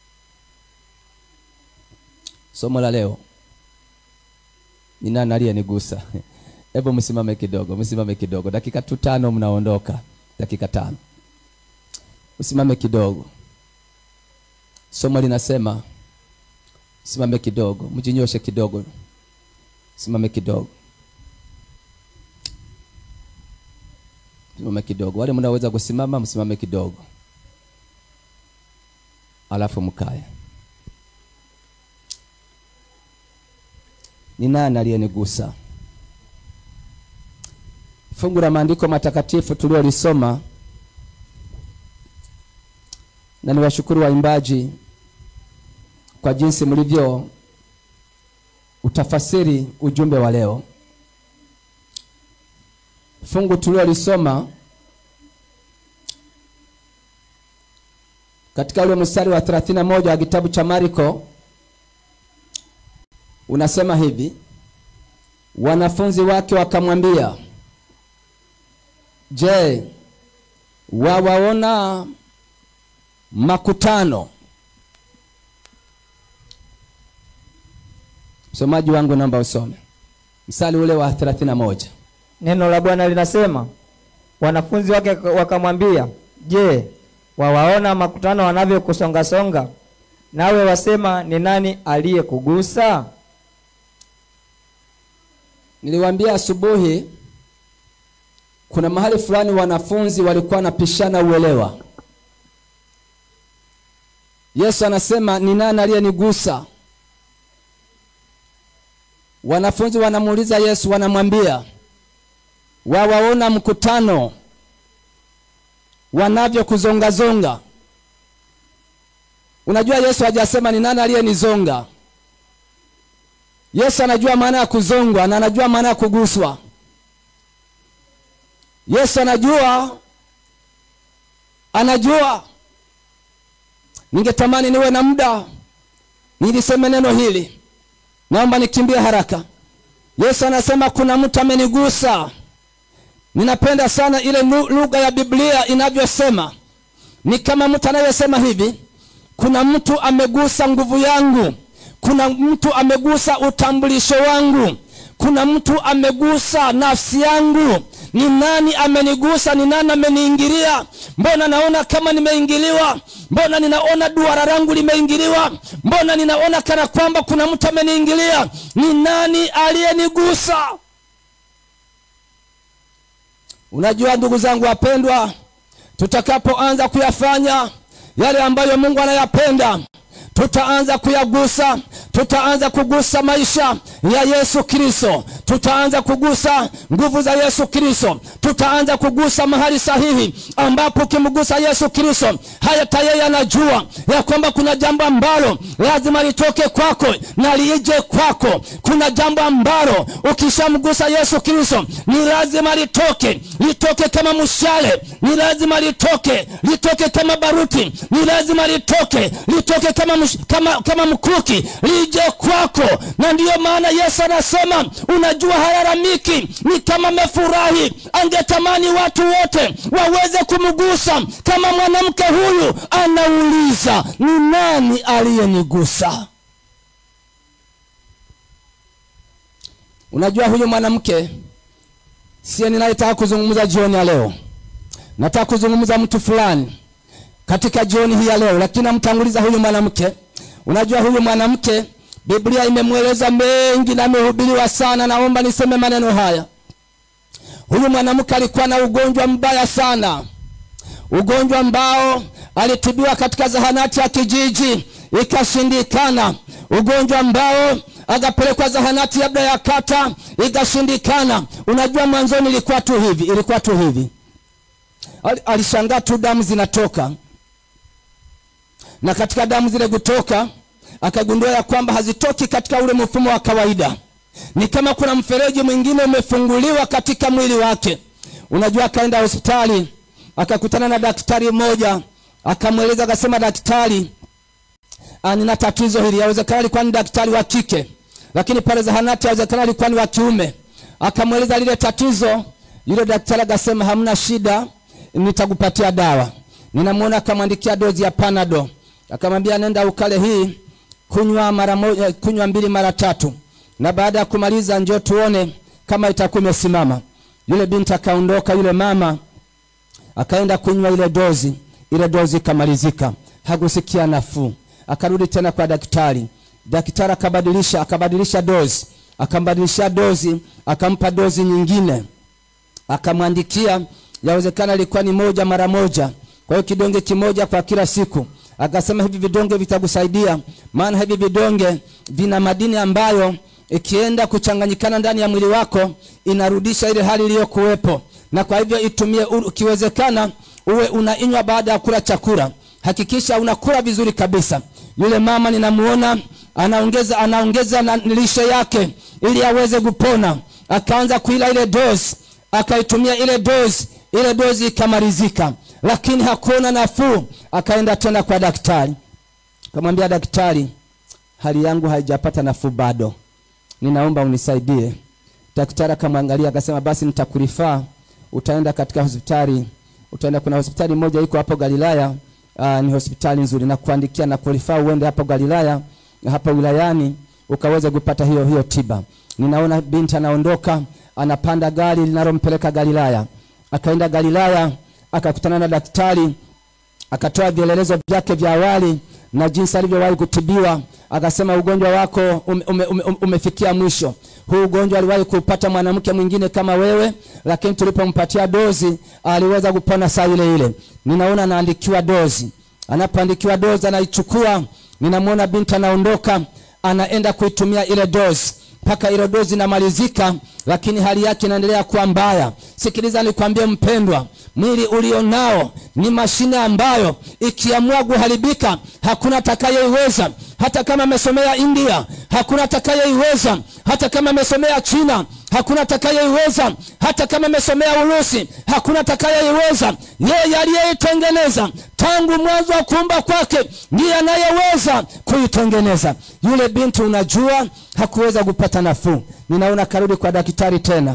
S5: somo la leo ni nani aliyenigusa hebu msimame kidogo msimame kidogo dakika tu tano mnaondoka dakika tano msimame kidogo somo linasema simame kidogo mjinyoshe kidogo simame kidogo simame kidogo wale mnaweza kusimama msimame kidogo alafu mkae ni nani aliyenigusa fungu la maandiko matakatifu tuliolisoma na niwashukuru waimbaji kwa jinsi mlivyo utafasiri ujumbe wa leo fungu tuliolisoma katika ule mstari wa 31 wa kitabu cha mariko unasema hivi wanafunzi wake wakamwambia je wawaona makutano msomaji wangu namba usome msali ule wa 31
S6: neno la bwana linasema wanafunzi wake wakamwambia je wawaona makutano wanavyokusongasonga nawe wasema ni nani aliyekugusa
S5: niliwaambia asubuhi kuna mahali fulani wanafunzi walikuwa wanapishana uelewa yesu anasema ni nani aliyenigusa wanafunzi wanamuuliza yesu wanamwambia wawaona mkutano wanavyokuzongazonga unajua yesu hajasema ni nani aliyenizonga yesu anajua maana ya kuzongwa na anajua maana ya kuguswa yesu anajua anajua ningetamani niwe na muda niliseme neno hili naomba nikimbie haraka yesu anasema kuna mtu amenigusa ninapenda sana ile lu- lugha ya biblia inavyosema ni kama mtu anayesema hivi kuna mtu amegusa nguvu yangu kuna mtu amegusa utambulisho wangu kuna mtu amegusa nafsi yangu ni nani amenigusa ni nani ameniingilia mbona naona kama nimeingiliwa mbona ninaona duara langu limeingiliwa mbona ninaona kana kwamba kuna mtu ameniingilia ni nani aliyenigusa unajua ndugu zangu wapendwa tutakapoanza kuyafanya yale ambayo mungu anayapenda tutaanza kuyagusa tutaanza kugusa maisha ya yesu kristo tutaanza kugusa nguvu za yesu kristo tutaanza kugusa mahali sahihi ambapo ukimgusa yesu kristo hata yeye anajua ya kwamba kuna jambo ambalo lazima litoke kwako na liije kwako kuna jambo ambalo ukishamgusa yesu kristo ni lazima litoke litoke kama mshale ni lazima litoke litoke kama baruti ni lazima litoke litoke kama, msh, kama, kama mkuki lije kwako na ndiyo maana yesu anasema unajua halalamiki ni kama amefurahi angetamani watu wote waweze kumgusa kama mwanamke huyu anauliza ni nani aliyenigusa unajua huyu mwanamke siye ninayetaka kuzungumza jioni ya leo nataka kuzungumza mtu fulani katika jioni hii ya leo lakini namtanguliza huyu mwanamke unajua huyu mwanamke biblia imemweleza mengi na amehubiriwa sana naomba niseme maneno haya huyu mwanamke alikuwa na ugonjwa mbaya sana ugonjwa ambao alitibiwa katika zahanati ya kijiji ikashindikana ugonjwa ambao akapelekwa zahanati labda ya kata ikashindikana unajua mwanzoni ilikuwa tu hivi ilikuwa tu hivi Al- alishangaa tu damu zinatoka na katika damu zile kutoka akagundua ya kwamba hazitoki katika ule mfumo wa kawaida ni kama kuna mfereji mwingine umefunguliwa katika mwili wake unajua akaenda hospitali akakutana na daktari mmoja akamweleza akasema daktari ah, nina tatizo hili yawezekana alikuwa ni daktari wa kike lakini pale zahanati yawezekana alikuwa ni wa kiume akamweleza lile tatizo yule daktari akasema hamna shida nitakupatia dawa ninamwona akamwandikia dozi ya panado akamwambia nenda ukale hii kunywa mara moja kunywa mbili mara tatu na baada ya kumaliza njoo tuone kama itakuwa imesimama yule binti akaondoka yule mama akaenda kunywa ile dozi ile dozi ikamalizika hakusikia nafuu akarudi tena kwa daktari daktari akabadilisha akabadilisha dozi akambadilisha dozi akampa dozi nyingine akamwandikia yawezekana ilikuwa ni moja mara moja kwa hiyo kidonge kimoja kwa kila siku akasema hivi vidonge vitakusaidia maana hivi vidonge vina madini ambayo ikienda kuchanganyikana ndani ya mwili wako inarudisha ile hali iliyokuwepo na kwa hivyo itumie u- ukiwezekana uwe unainywa baada ya kula chakula hakikisha unakula vizuri kabisa yule mama ninamuona anaongeza anaongeza na lishe yake ili aweze kupona akaanza kuila ile dozi akaitumia ile dozi ile dozi ikamalizika lakini hakuona nafuu akaenda tena kwa daktari akamwambia daktari hali yangu haijapata nafuu bado ninaomba unisaidie daktari akamwangalia akasema basi nitakurifaa utaenda katika hospitali utaenda kuna hospitali moja iko hapo galilaya uh, ni hospitali nzuri na kuandikia na kulifaa uende hapo Galilaya hapa wilayani ukaweze kupata hiyo hiyo tiba. Ninaona binti anaondoka anapanda gari linalompeleka Galilaya, akaenda Galilaya akakutana na daktari akatoa vielelezo vyake vya awali na jinsi alivyowahi kutibiwa. Akasema ugonjwa wako ume, ume, ume, umefikia mwisho. Huu ugonjwa aliwahi kupata mwanamke mwingine kama wewe, lakini tulipompatia dozi aliweza kupona saa ile ile. Ninaona anaandikiwa dozi, anapoandikiwa dozi anaichukua. Ninamwona binti anaondoka, anaenda kuitumia ile dozi mpaka ile dozi inamalizika, lakini hali yake inaendelea kuwa mbaya. Sikiliza nikwambie mpendwa, mwili ulionao ni mashine ambayo ikiamua kuharibika hakuna atakayeiweza. Hata kama amesomea India hakuna atakayeiweza. Hata kama amesomea China hakuna atakayeiweza. Hata kama amesomea Urusi hakuna atakayeiweza. Yeye aliyeitengeneza tangu mwanzo wa kuumba kwake ndiye anayeweza kuitengeneza. Yule binti unajua, hakuweza kupata nafuu. Ninaona karudi kwa daktari tena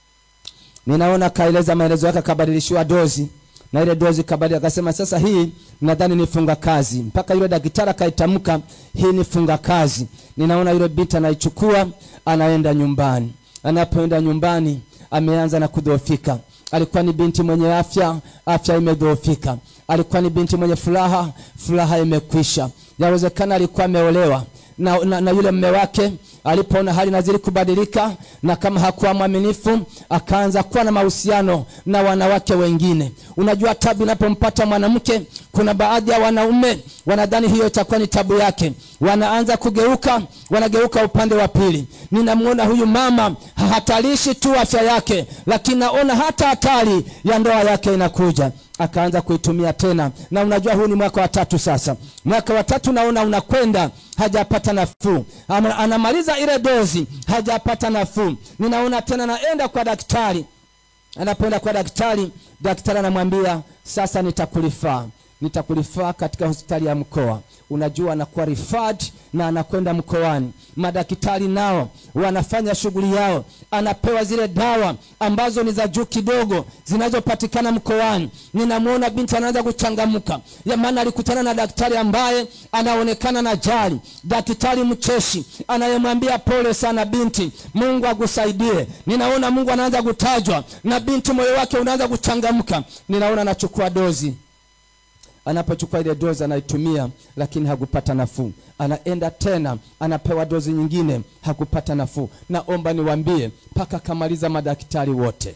S5: ninaona kaeleza maelezo yake, akabadilishiwa dozi na ile dozi kabadili, akasema sasa hii nadhani ni funga kazi. Mpaka yule daktari akaitamka hii ni funga kazi. Ninaona yule binti anaichukua anaenda nyumbani. Anapoenda nyumbani, ameanza na kudhoofika. Alikuwa ni binti mwenye afya, afya imedhoofika. Alikuwa ni binti mwenye furaha, furaha imekwisha. Yawezekana alikuwa ameolewa na, na, na yule mme wake alipoona hali nazidi kubadilika na kama hakuwa mwaminifu akaanza kuwa na mahusiano na wanawake wengine. Unajua, tabu inapompata mwanamke, kuna baadhi ya wanaume wanadhani hiyo itakuwa ni tabu yake, wanaanza kugeuka, wanageuka upande wa pili. Ninamwona huyu mama hatarishi tu afya yake, lakini naona hata hatari ya ndoa yake inakuja akaanza kuitumia tena, na unajua huu ni mwaka wa tatu sasa. Mwaka wa tatu naona unakwenda, hajapata nafuu. Ama- Anamaliza ile dozi, hajapata nafuu. Ninaona tena naenda kwa daktari. Anapoenda kwa daktari, daktari anamwambia sasa, nitakulifaa nitakulifaa katika hospitali ya mkoa. Unajua, anakuwa referred na anakwenda mkoani. Madaktari nao wanafanya shughuli yao, anapewa zile dawa ambazo ni za juu kidogo zinazopatikana mkoani. Ninamwona binti anaanza kuchangamka, ya maana alikutana na daktari ambaye anaonekana na jali, daktari mcheshi anayemwambia pole sana binti, Mungu akusaidie. Ninaona Mungu anaanza kutajwa na binti, moyo wake unaanza kuchangamka. Ninaona anachukua dozi anapochukua ile dozi anaitumia, lakini hakupata nafuu. Anaenda tena anapewa dozi nyingine, hakupata nafuu. Naomba niwaambie, mpaka akamaliza madaktari wote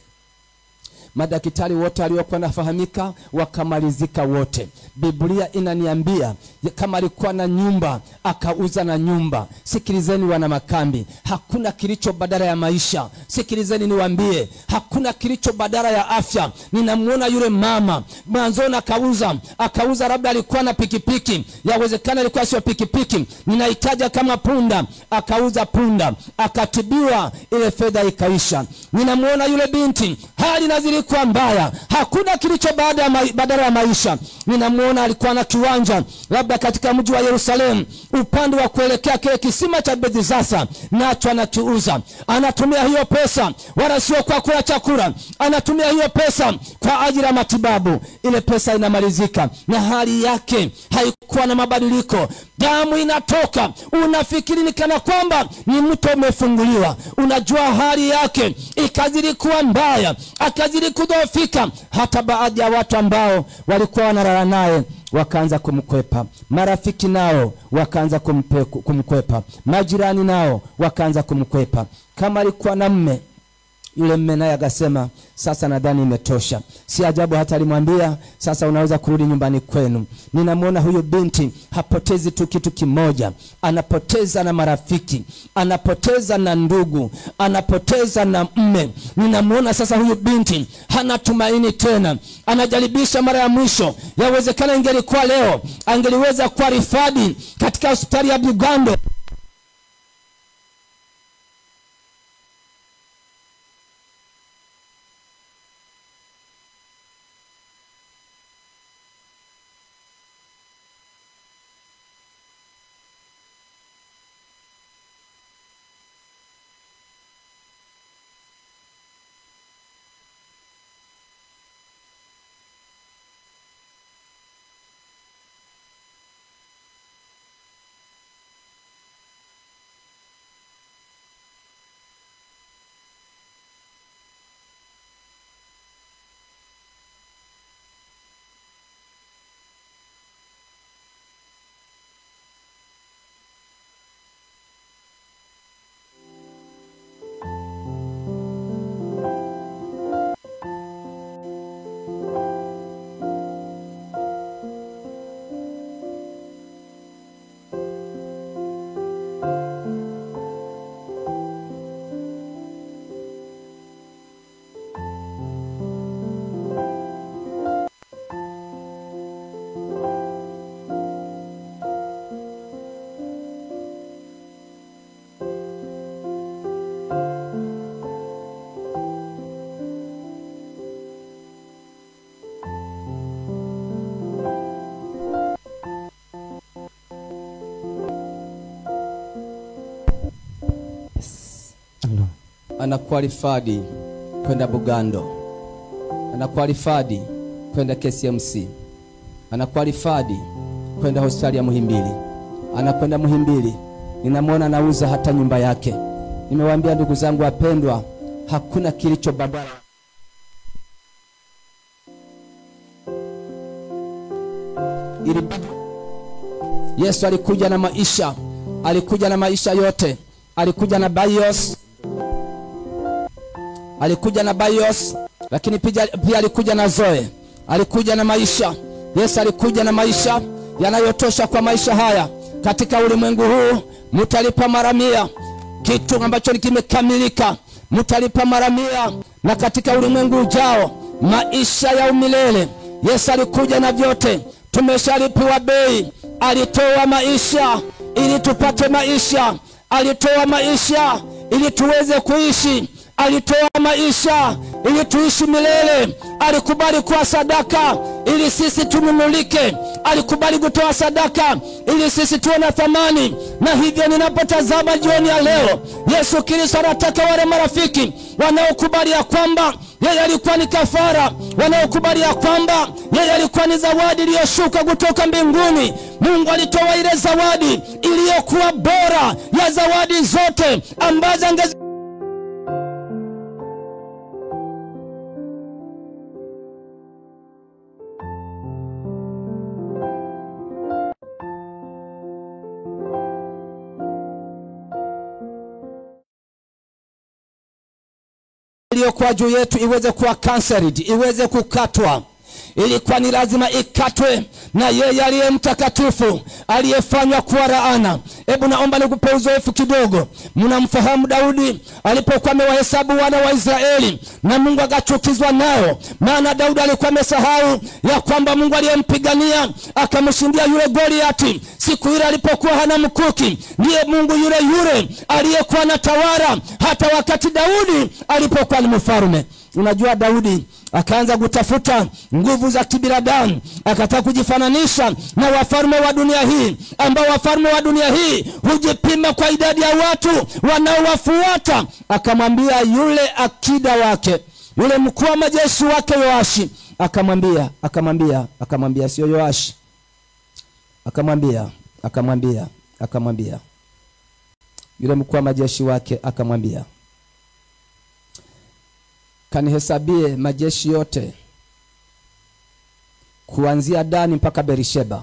S5: madaktari wote waliokuwa nafahamika wakamalizika wote. Biblia inaniambia ya kama alikuwa na nyumba akauza na nyumba. Sikilizeni wana makambi, hakuna kilicho badala ya maisha. Sikilizeni niwaambie, hakuna kilicho badala ya afya. Ninamwona yule mama mwanzoni akauza akauza, labda alikuwa na pikipiki, yawezekana ilikuwa sio pikipiki, ninahitaja kama punda, akauza punda, akatibiwa, ile fedha ikaisha. Ninamwona yule binti hali na zilikuwa mbaya, hakuna kilicho baada ya mai- badala ya maisha. Ninamwona alikuwa na kiwanja labda katika mji wa Yerusalemu, upande wa kuelekea kile kisima cha Bethesda, nacho anakiuza. Anatumia hiyo pesa, wala sio kwa kula chakula, anatumia hiyo pesa kwa ajili ya matibabu. Ile pesa inamalizika na hali yake haikuwa na mabadiliko, damu inatoka, unafikiri ni kana kwamba ni mto umefunguliwa. Unajua hali yake ikazidi kuwa mbaya, akazidi kudhoofika. Hata baadhi ya watu ambao walikuwa wanalala naye wakaanza kumkwepa, marafiki nao wakaanza kumpe- kumkwepa, majirani nao wakaanza kumkwepa. Kama alikuwa na mme yule mme naye akasema sasa nadhani imetosha. Si ajabu hata alimwambia sasa unaweza kurudi nyumbani kwenu. Ninamwona huyu binti hapotezi tu kitu kimoja, anapoteza na marafiki, anapoteza na ndugu, anapoteza na mme. Ninamwona sasa huyu binti hana tumaini tena, anajaribisha mara ya mwisho. Yawezekana ingelikuwa leo angeliweza kuwa rifadi katika hospitali ya Bugando anakualifadi kwenda Bugando, anakualifadi kwenda KCMC, anakualifadi kwenda hospitali ya Muhimbili, anakwenda Muhimbili. Ninamwona anauza hata nyumba yake. Nimewaambia ndugu zangu wapendwa, hakuna kilicho badala ili Yesu alikuja na maisha, alikuja na maisha yote, alikuja na bios, alikuja na bios, lakini pia, pia alikuja na zoe, alikuja na maisha. Yesu alikuja na maisha yanayotosha kwa maisha haya. Katika ulimwengu huu mtalipa mara mia, kitu ambacho kimekamilika mtalipa mara mia, na katika ulimwengu ujao maisha ya umilele. Yesu alikuja na vyote, tumeshalipiwa bei. Alitoa maisha ili tupate maisha, alitoa maisha ili tuweze kuishi, alitoa maisha ili tuishi milele. Alikubali kuwa sadaka ili sisi tununulike, alikubali kutoa sadaka ili sisi tuwe na thamani. Na hivyo ninapotazama jioni ya leo, Yesu Kristo anataka wale marafiki wanaokubali ya kwamba yeye alikuwa ni kafara, wanaokubali ya kwamba yeye alikuwa ni zawadi iliyoshuka kutoka mbinguni. Mungu alitoa ile zawadi iliyokuwa bora ya zawadi zote ambazo angezi iliyokuwa juu yetu iweze kuwa cancelled, iweze kukatwa. Ilikuwa ni lazima ikatwe na yeye aliye mtakatifu aliyefanywa kuwa laana. Hebu naomba nikupe uzoefu kidogo. Mnamfahamu Daudi alipokuwa amewahesabu wana wa Israeli na Mungu akachukizwa nao, maana Daudi alikuwa amesahau ya kwamba Mungu aliyempigania akamshindia yule Goliati siku ile alipokuwa hana mkuki, ndiye Mungu yule yule aliyekuwa na tawala hata wakati Daudi alipokuwa ni mfalme. Unajua, Daudi akaanza kutafuta nguvu za kibinadamu, akataka kujifananisha na wafalme wa dunia hii, ambao wafalme wa dunia hii hujipima kwa idadi ya watu wanaowafuata. Akamwambia yule akida wake, yule mkuu wa majeshi wake Yoashi, akamwambia akamwambia akamwambia, sio Yoashi, akamwambia akamwambia akamwambia, yule mkuu wa majeshi wake akamwambia kanihesabie majeshi yote kuanzia Dani mpaka Berisheba.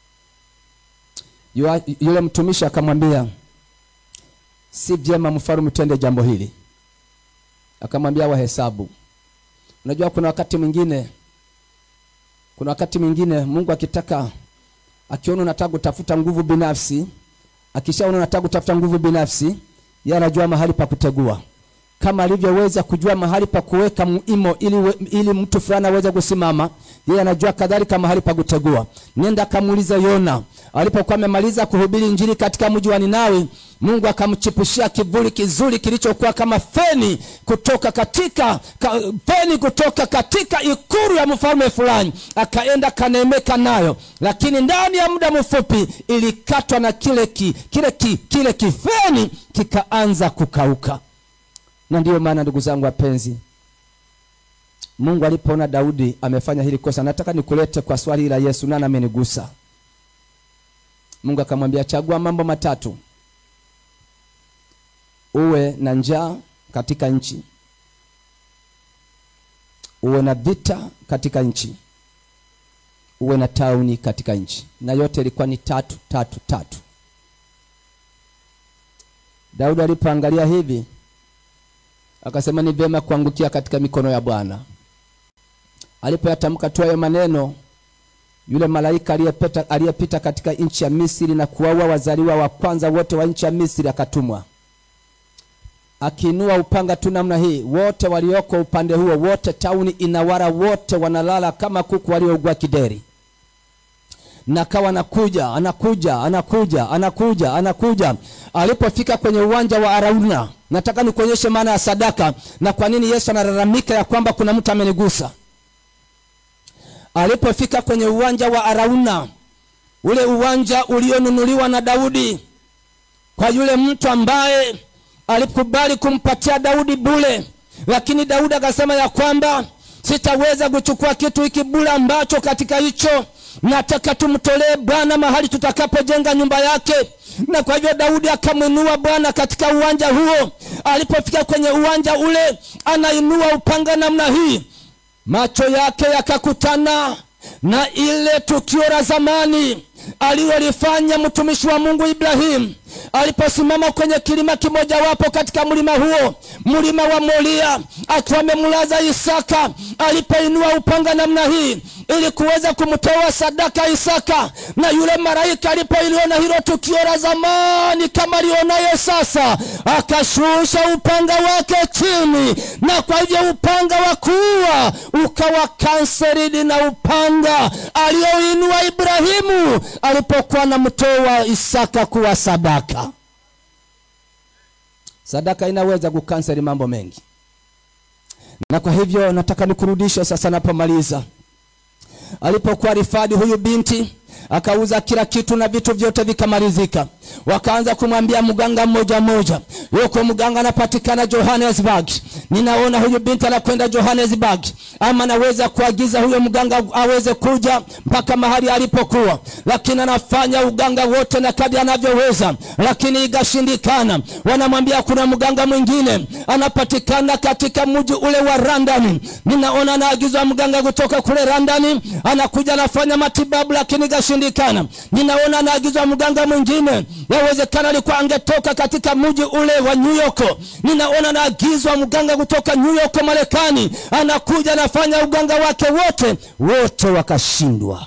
S5: Yua- Yule mtumishi akamwambia, si vyema mfalme utende jambo hili. Akamwambia wahesabu. Unajua, kuna wakati mwingine, kuna wakati mwingine Mungu akitaka, akiona unataka kutafuta nguvu binafsi, akishaona unataka kutafuta nguvu binafsi, yeye anajua mahali pa kutegua kama alivyoweza kujua mahali pa kuweka muimo ili, we- ili mtu fulani aweze kusimama, yeye anajua kadhalika mahali pa kutegua. Nenda kamuuliza Yona alipokuwa amemaliza kuhubiri injili katika mji wa Ninawi, Mungu akamchipushia kivuli kizuri kilichokuwa kama feni kutoka katika ka, feni kutoka katika ikulu ya mfalme fulani, akaenda kanemeka nayo, lakini ndani ya muda mfupi ilikatwa na kile ki, kile ki, kile kifeni kikaanza kukauka na ndiyo maana ndugu zangu wapenzi, Mungu alipoona Daudi amefanya hili kosa, nataka nikulete kwa swali la Yesu, nani amenigusa? Mungu akamwambia, chagua mambo matatu: uwe na njaa katika nchi, uwe na vita katika nchi, uwe na tauni katika nchi. Na yote ilikuwa ni tatu tatu tatu. Daudi alipoangalia hivi akasema ni vyema kuangukia katika mikono ya Bwana. Alipoyatamka tu hayo maneno, yule malaika aliyepita aliyepita katika nchi ya Misri na kuwaua wazaliwa wa kwanza wote wa nchi ya Misri akatumwa, akiinua upanga tu namna hii, wote walioko upande huo, wote tauni inawara, wote wanalala kama kuku waliougua kideri na kawa anakuja anakuja anakuja anakuja anakuja. Alipofika kwenye uwanja wa Arauna, nataka nikuonyeshe maana ya sadaka na kwa nini Yesu analalamika ya kwamba kuna mtu amenigusa. Alipofika kwenye uwanja wa Arauna, ule uwanja ulionunuliwa na Daudi kwa yule mtu ambaye alikubali kumpatia daudi bule lakini daudi akasema ya kwamba sitaweza kuchukua kitu hiki bule ambacho katika hicho nataka tumtolee bwana mahali tutakapojenga nyumba yake na kwa hivyo daudi akamwinua bwana katika uwanja huo alipofika kwenye uwanja ule anainua upanga namna hii macho yake yakakutana na ile tukio la zamani alilolifanya mtumishi wa mungu ibrahimu aliposimama kwenye kilima kimojawapo katika mlima huo mlima wa moria akiwa amemlaza isaka alipoinua upanga namna hii ili kuweza kumtoa sadaka isaka na yule malaika alipoiliona hilo tukio la zamani kama lionaye sasa akashusha upanga wake chini na kwa hivyo upanga wa kuua ukawa kanseridi na upanga alioinua ibrahimu alipokuwa namtoa isaka kuwa sadaka sadaka inaweza kukanseri mambo mengi na kwa hivyo nataka nikurudishe sasa napomaliza alipokuwa rifadi huyu binti akauza kila kitu na vitu vyote vikamalizika wakaanza kumwambia mganga mmoja mmoja yuko mganga anapatikana johannesburg ninaona huyu binti anakwenda johannesburg ama naweza kuagiza huyo mganga aweze kuja mpaka mahali alipokuwa lakini anafanya uganga wote na kadi anavyoweza lakini ikashindikana wanamwambia kuna mganga mwingine anapatikana katika mji ule wa randani ninaona anaagizwa mganga kutoka kule randani anakuja anafanya matibabu lakini ikashindikana ninaona anaagizwa mganga mwingine yawezekana alikuwa angetoka katika mji ule wa new york ninaona anaagizwa mganga kutoka new york marekani anakuja anafanya uganga wake wote wote wakashindwa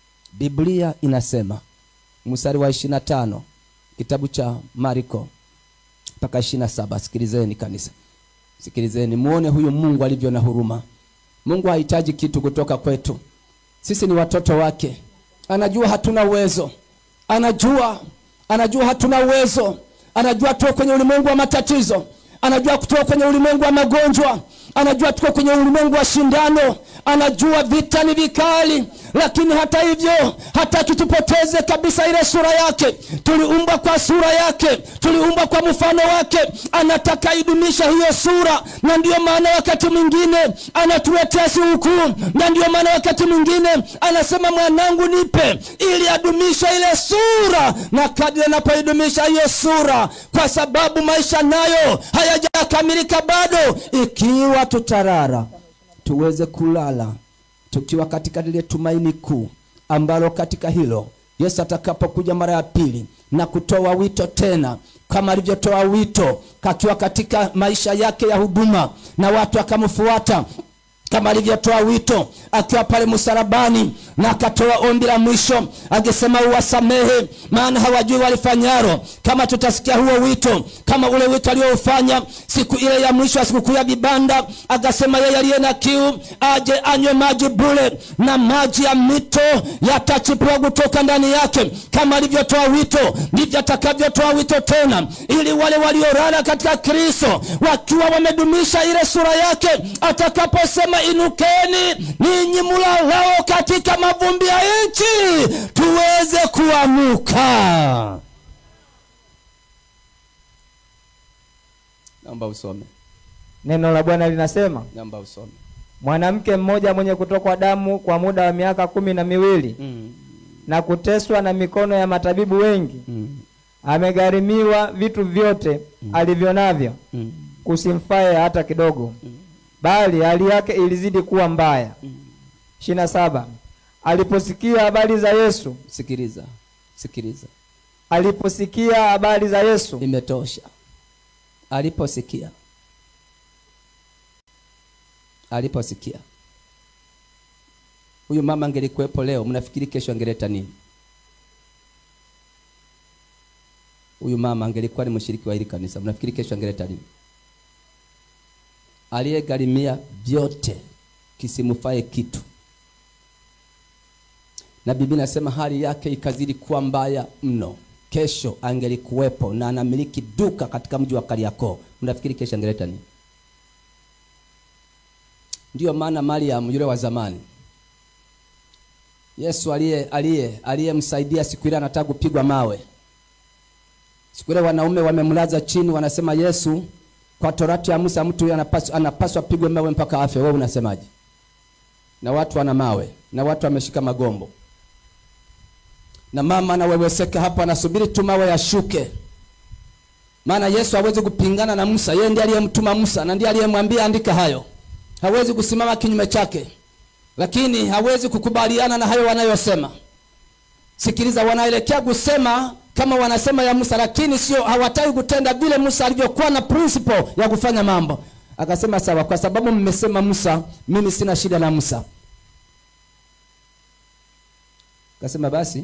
S5: biblia inasema mstari wa ishirina tano kitabu cha mariko mpaka ishirina saba sikilizeni kanisa sikilizeni muone huyu mungu alivyo na huruma mungu hahitaji kitu kutoka kwetu sisi ni watoto wake anajua hatuna uwezo anajua anajua hatuna uwezo anajua tuko kwenye ulimwengu wa matatizo anajua kutoka kwenye ulimwengu wa magonjwa anajua tuko kwenye ulimwengu wa shindano anajua vita ni vikali lakini hata hivyo hataki tupoteze kabisa ile sura yake tuliumbwa kwa sura yake tuliumbwa kwa mfano wake anataka idumisha hiyo sura na ndiyo maana wakati mwingine anatuletea sikukuu na ndiyo maana wakati mwingine anasema mwanangu nipe ili adumishe ile sura na kadri anapoidumisha hiyo sura kwa sababu maisha nayo hayajakamilika bado ikiwa tutarara tuweze kulala tukiwa katika lile tumaini kuu ambalo katika hilo yesu atakapokuja mara ya pili na kutoa wito tena kama alivyotoa wito kakiwa katika maisha yake ya huduma na watu akamfuata kama alivyotoa wito akiwa pale msalabani na akatoa ombi la mwisho akisema uwasamehe maana hawajui walifanyaro kama tutasikia huo wito kama ule wito alioufanya siku ile ya mwisho ya sikukuu ya vibanda akasema yeye aliye na kiu aje anywe maji bule na maji ya mito yatachipua kutoka ndani yake kama alivyotoa wito ndivyo atakavyotoa wito tena ili wale waliorara katika kristo wakiwa wamedumisha ile sura yake atakaposema inukeni ninyi mulalao katika mavumbi ya nchi tuweze kuamuka naomba usome
S6: neno la bwana linasema
S5: naomba usome
S6: mwanamke mmoja mwenye kutokwa damu kwa muda wa miaka kumi na miwili
S5: mm.
S6: na kuteswa na mikono ya matabibu wengi
S5: Mm.
S6: amegharimiwa vitu vyote alivyo navyo
S5: Mm.
S6: kusimfaye hata kidogo bali hali yake ilizidi kuwa mbaya ishirini na saba aliposikia habari za yesu
S5: sikiliza sikiliza
S6: aliposikia habari za yesu
S5: imetosha aliposikia aliposikia huyu mama angelikuwepo leo mnafikiri kesho angeleta nini huyu mama angelikuwa ni mshiriki wa hili kanisa mnafikiri kesho angeleta nini aliyegharimia vyote kisimfae kitu na bibi nasema hali yake ikazidi kuwa mbaya mno kesho angelikuwepo na anamiliki duka katika mji wa kariakoo mnafikiri kesho angeleta nini ndiyo maana mariam yule wa zamani yesu aliye aliye aliyemsaidia siku ile anataka kupigwa mawe siku ile wanaume wamemlaza chini wanasema yesu kwa torati ya musa mtu huyo anapaswa, anapaswa pigwe mawe mpaka afe wewe unasemaje na watu wana mawe na watu wameshika magombo na mama anaweweseka hapo anasubiri tu mawe yashuke maana yesu hawezi kupingana na musa yeye ndiye aliyemtuma musa na ndiye aliyemwambia andika hayo hawezi kusimama kinyume chake lakini hawezi kukubaliana na hayo wanayosema sikiliza wanaelekea kusema kama wanasema ya musa lakini sio hawataki kutenda vile musa alivyokuwa na principle ya kufanya mambo akasema sawa kwa sababu mmesema musa mimi sina shida na musa akasema basi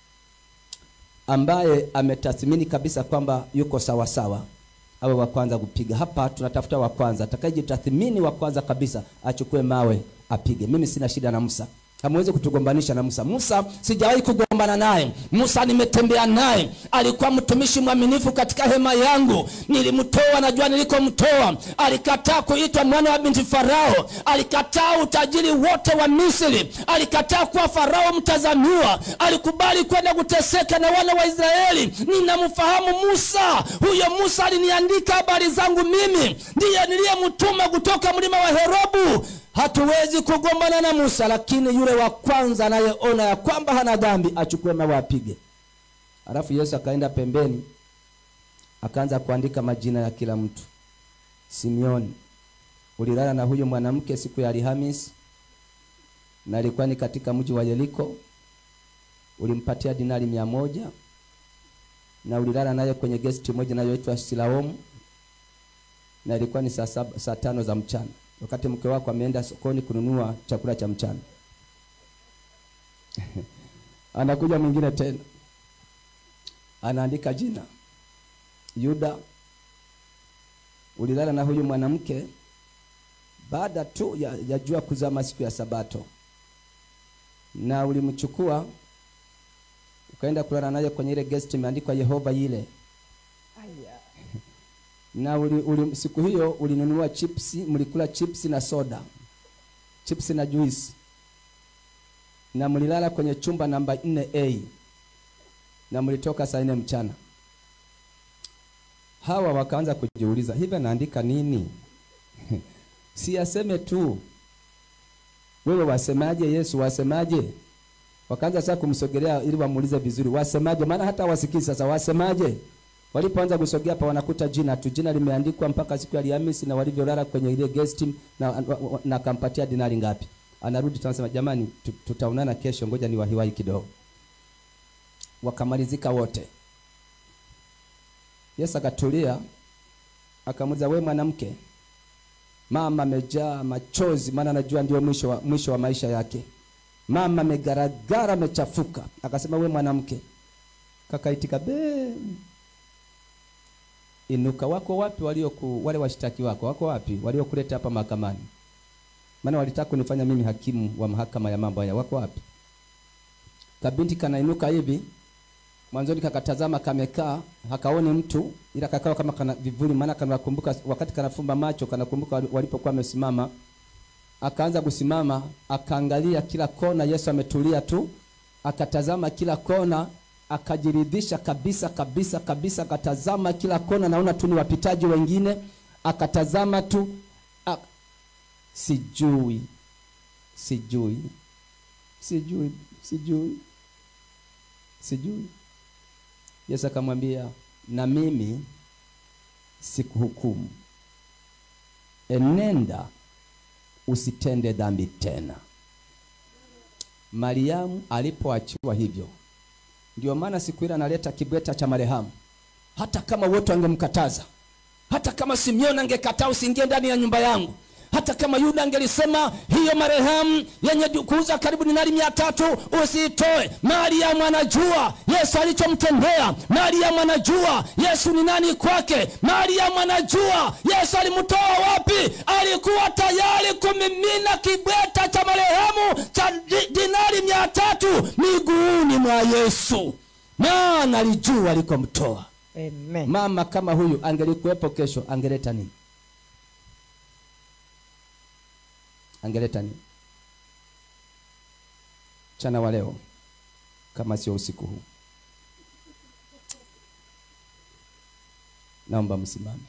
S5: ambaye ametathmini kabisa kwamba yuko sawa sawa awe wa kwanza kupiga hapa tunatafuta wa kwanza atakayejitathmini wa kwanza kabisa achukue mawe apige mimi sina shida na musa hamwezi kutugombanisha na musa musa sijawahi kugombana naye musa nimetembea naye alikuwa mtumishi mwaminifu katika hema yangu nilimtoa najua nilikomtoa alikataa kuitwa mwana wa binti farao alikataa utajiri wote wa misri alikataa kuwa farao mtazamiwa alikubali kwenda kuteseka na wana wa israeli ninamfahamu musa huyo musa aliniandika habari zangu mimi ndiye niliyemtuma kutoka mlima wa herobu hatuwezi kugombana na musa lakini yule wa kwanza anayeona ya kwamba hana dhambi achukue mawe apige alafu yesu akaenda pembeni akaanza kuandika majina ya kila mtu simeoni ulilala na huyu mwanamke siku ya alhamis na ilikuwa ni katika mji wa yeriko ulimpatia dinari mia moja na ulilala naye kwenye gesti moja inayoitwa silaomu na ilikuwa ni saa, saba, saa tano za mchana wakati mke wako ameenda sokoni kununua chakula cha mchana anakuja mwingine tena anaandika jina yuda ulilala na huyu mwanamke baada tu ya, ya jua kuzama siku ya sabato na ulimchukua ukaenda kulala naye kwenye ile guest imeandikwa yehova ile na uli, uli, siku hiyo ulinunua chipsi mlikula chipsi na soda chipsi na juice na mlilala kwenye chumba namba 4a na mlitoka saa nne mchana hawa wakaanza kujiuliza hivi anaandika nini si aseme tu wewe wasemaje yesu wasemaje wakaanza sasa kumsogelea ili wamuulize vizuri wasemaje maana hata wasikii sasa wasemaje walipoanza kusogea hapa wanakuta jina tu jina limeandikwa mpaka siku ya Alhamisi na walivyolala kwenye ile guest na, na, na akampatia dinari ngapi anarudi tunasema jamani tu- tutaonana kesho ngoja ni wahiwahi kidogo wakamalizika wote yesu akatulia akamuuliza we mwanamke mama amejaa machozi maana anajua ndio mwisho wa, mwisho wa maisha yake mama amegaragara amechafuka akasema we mwanamke kakaitika be inuka wako wapi walioku wale washtaki wako wako wapi waliokuleta hapa mahakamani maana walitaka kunifanya mimi hakimu wa mahakama ya mambo haya wako wapi kabinti kanainuka hivi mwanzoni kakatazama kamekaa hakaoni mtu ila kakawa kama kana vivuli maana kanakumbuka wakati kanafumba macho kanakumbuka wali- walipokuwa wamesimama akaanza kusimama akaangalia kila kona yesu ametulia tu akatazama kila kona akajiridhisha kabisa kabisa kabisa akatazama kila kona naona tu ni wapitaji wengine akatazama tu ak... sijui sijui sijui sijui sijui yesu akamwambia na mimi sikuhukumu enenda usitende dhambi tena mariamu alipoachiwa hivyo ndio maana siku ile analeta kibweta cha marehemu hata kama wote wangemkataza hata kama simeoni angekataa usiingie ndani ya nyumba yangu hata kama yuda angelisema hiyo marehemu yenye du- kuuza karibu dinari mia tatu usiitoe mariamu anajua yesu alichomtendea mariamu anajua yesu ni nani kwake mariamu anajua yesu alimtoa wapi alikuwa tayari kumimina kibweta cha marehemu cha di, dinari mia tatu miguuni mwa yesu maana alijua alikomtoa
S6: Amen.
S5: mama kama huyu angelikuwepo kesho angeleta nini angeleta nini mchana wa leo kama sio usiku huu naomba msimame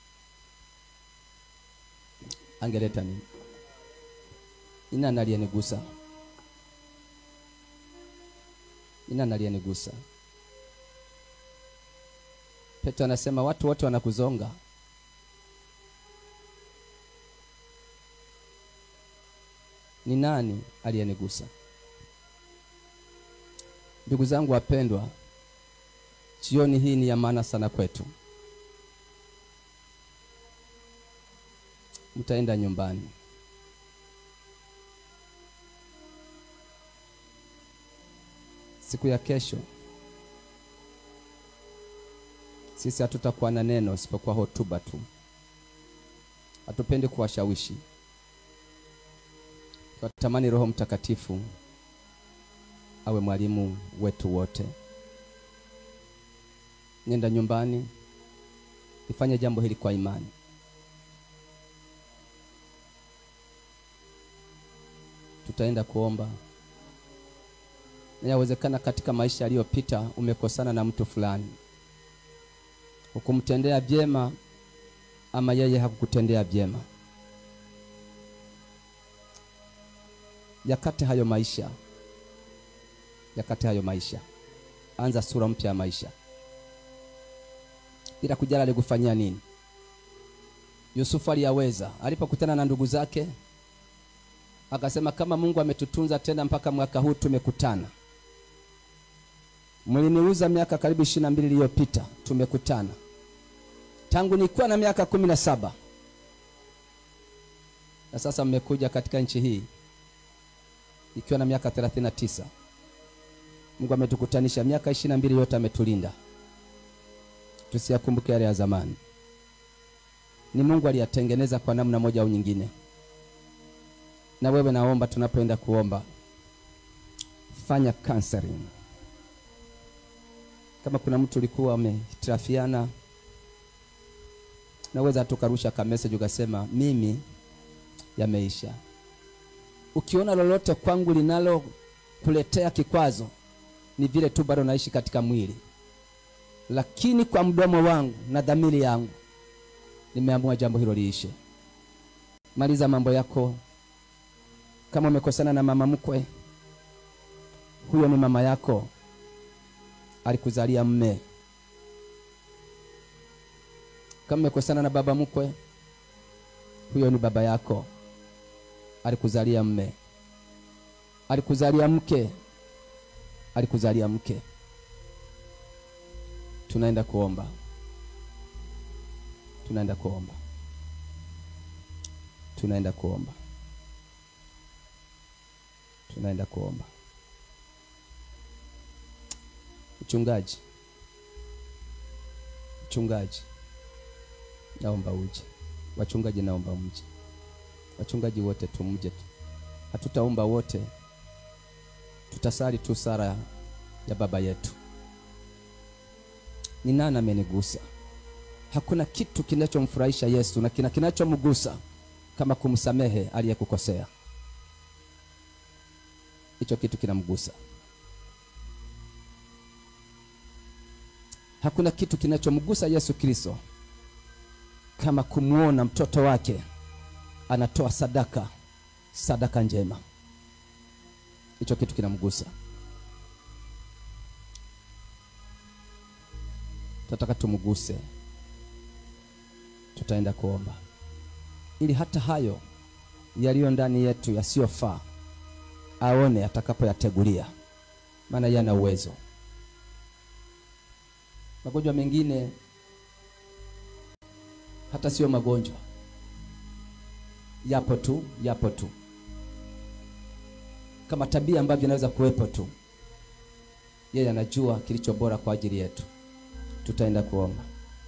S5: angeleta nini ni nani aliyenigusa ni nani aliyenigusa petro anasema watu wote wanakuzonga ni nani aliyenigusa ndugu zangu wapendwa jioni hii ni ya maana sana kwetu mtaenda nyumbani siku ya kesho sisi hatutakuwa na neno isipokuwa hotuba tu hatupendi kuwashawishi tunatamani roho mtakatifu awe mwalimu wetu wote nenda nyumbani nifanye jambo hili kwa imani tutaenda kuomba na yawezekana katika maisha yaliyopita umekosana na mtu fulani hukumtendea vyema ama yeye hakukutendea vyema yakate hayo maisha yakate hayo maisha anza sura mpya ya maisha bila kujali alikufanyia nini yusufu aliyaweza alipokutana na ndugu zake akasema kama mungu ametutunza tena mpaka mwaka huu tumekutana mliniuza miaka karibu ishiri na mbili iliyopita tumekutana tangu nilikuwa na miaka kumi na saba na sasa mmekuja katika nchi hii ikiwa na miaka thelathini na tisa mungu ametukutanisha miaka ishiri na mbili yote ametulinda tusiyakumbuke yale ya zamani ni mungu aliyatengeneza kwa namna moja au nyingine na wewe naomba tunapoenda kuomba fanya counseling kama kuna mtu ulikuwa umehitirafiana naweza tukarusha ka message ukasema mimi yameisha ukiona lolote kwangu linalo kuletea kikwazo ni vile tu bado naishi katika mwili lakini kwa mdomo wangu na dhamiri yangu nimeamua jambo hilo liishe maliza mambo yako kama umekosana na mama mkwe huyo ni mama yako alikuzalia mme kama umekosana na baba mkwe huyo ni baba yako alikuzalia mme alikuzalia mke alikuzalia mke tunaenda kuomba tunaenda kuomba tunaenda kuomba tunaenda kuomba mchungaji mchungaji naomba uje wachungaji naomba mje wachungaji wote tumje tu hatutaomba wote tutasali tu sara ya baba yetu ni nani amenigusa hakuna kitu kinachomfurahisha yesu na kina kinachomgusa kama kumsamehe aliyekukosea hicho kitu kinamgusa hakuna kitu kinachomgusa yesu kristo kama kumwona mtoto wake anatoa sadaka sadaka njema hicho kitu kinamgusa tunataka tumguse tutaenda kuomba ili hata hayo yaliyo ndani yetu yasiyofaa aone atakapoyategulia maana yana uwezo magonjwa mengine hata sio magonjwa yapo tu yapo tu kama tabia ambavyo inaweza kuwepo tu yeye anajua kilicho bora kwa ajili yetu tutaenda kuomba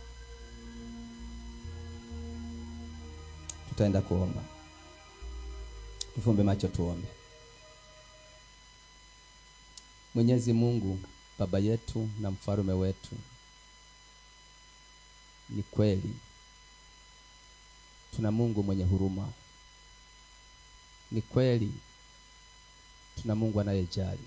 S5: tutaenda kuomba tufumbe macho tuombe mwenyezi mungu baba yetu na mfalume wetu ni kweli tuna mungu mwenye huruma ni kweli tuna mungu anayejali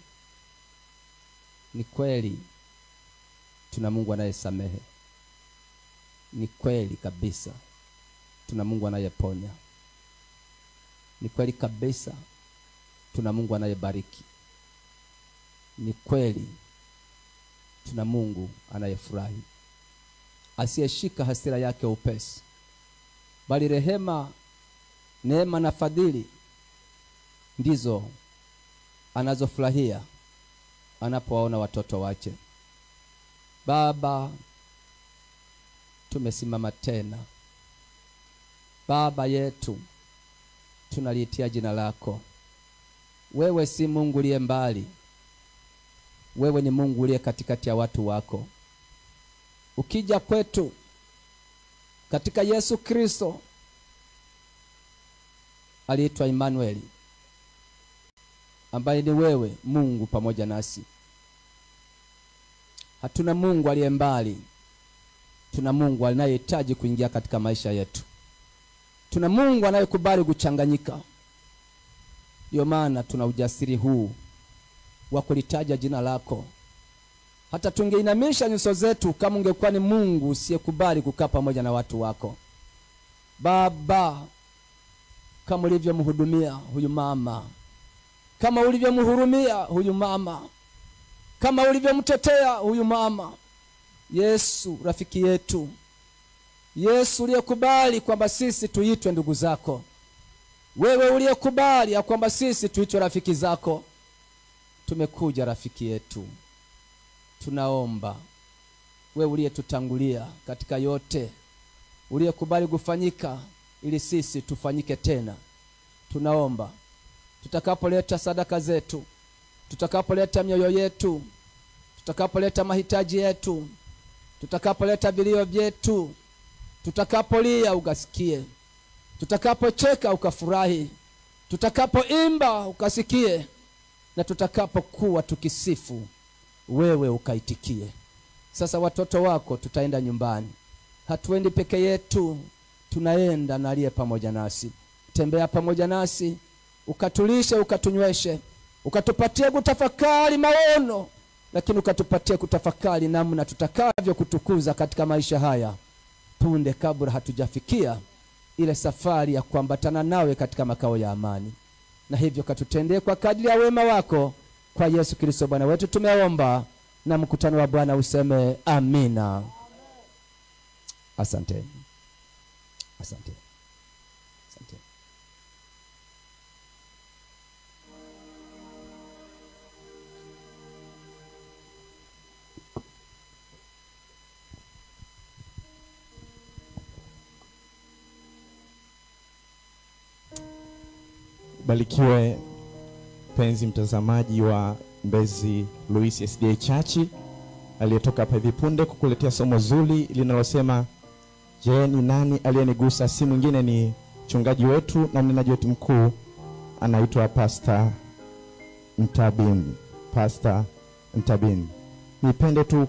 S5: ni kweli tuna mungu anayesamehe ni kweli kabisa tuna mungu anayeponya ni kweli kabisa tuna mungu anayebariki ni kweli tuna mungu anayefurahi asiyeshika hasira yake upesi bali rehema neema na fadhili ndizo anazofurahia anapowaona watoto wake baba tumesimama tena baba yetu tunaliitia jina lako wewe si mungu uliye mbali wewe ni mungu uliye katikati ya watu wako ukija kwetu katika yesu kristo aliitwa Emmanueli ambaye ni wewe Mungu pamoja nasi. Hatuna Mungu aliye mbali, tuna Mungu anayehitaji kuingia katika maisha yetu. Tuna Mungu anayekubali kuchanganyika. Ndiyo maana tuna ujasiri huu wa kulitaja jina lako. Hata tungeinamisha nyuso zetu kama ungekuwa ni Mungu usiyekubali kukaa pamoja na watu wako. Baba, kama ulivyomhudumia huyu mama, kama ulivyomhurumia huyu mama, kama ulivyomtetea huyu mama. Yesu rafiki yetu, Yesu uliyekubali kwamba sisi tuitwe ndugu zako, wewe uliyekubali ya kwamba sisi tuitwe rafiki zako, tumekuja rafiki yetu, tunaomba wewe uliyetutangulia katika yote, uliyekubali kufanyika ili sisi tufanyike tena. Tunaomba tutakapoleta sadaka zetu, tutakapoleta mioyo yetu, tutakapoleta mahitaji yetu, tutakapoleta vilio vyetu, tutakapolia ukasikie, tutakapocheka ukafurahi, tutakapoimba ukasikie, na tutakapokuwa tukisifu wewe ukaitikie. Sasa watoto wako tutaenda nyumbani, hatuendi peke yetu, tunaenda na aliye pamoja nasi. Tembea pamoja nasi, ukatulishe, ukatunyweshe, ukatupatie kutafakari maono, lakini ukatupatie kutafakari namna tutakavyo kutukuza katika maisha haya punde kabla hatujafikia ile safari ya kuambatana nawe katika makao ya amani. Na hivyo katutendee kwa kadri ya wema wako, kwa Yesu Kristo Bwana wetu tumeomba, na mkutano wa Bwana useme amina. Asante, asante, asante.
S7: Barikiwe mpenzi mtazamaji wa Mbezi Luis SDA Church aliyetoka hapa hivi punde kukuletea somo zuri linalosema je, ni nani aliyenigusa? Si mwingine ni mchungaji wetu na mnenaji wetu mkuu anaitwa Pastor Mtabin. Pastor Mtabin, nipende tu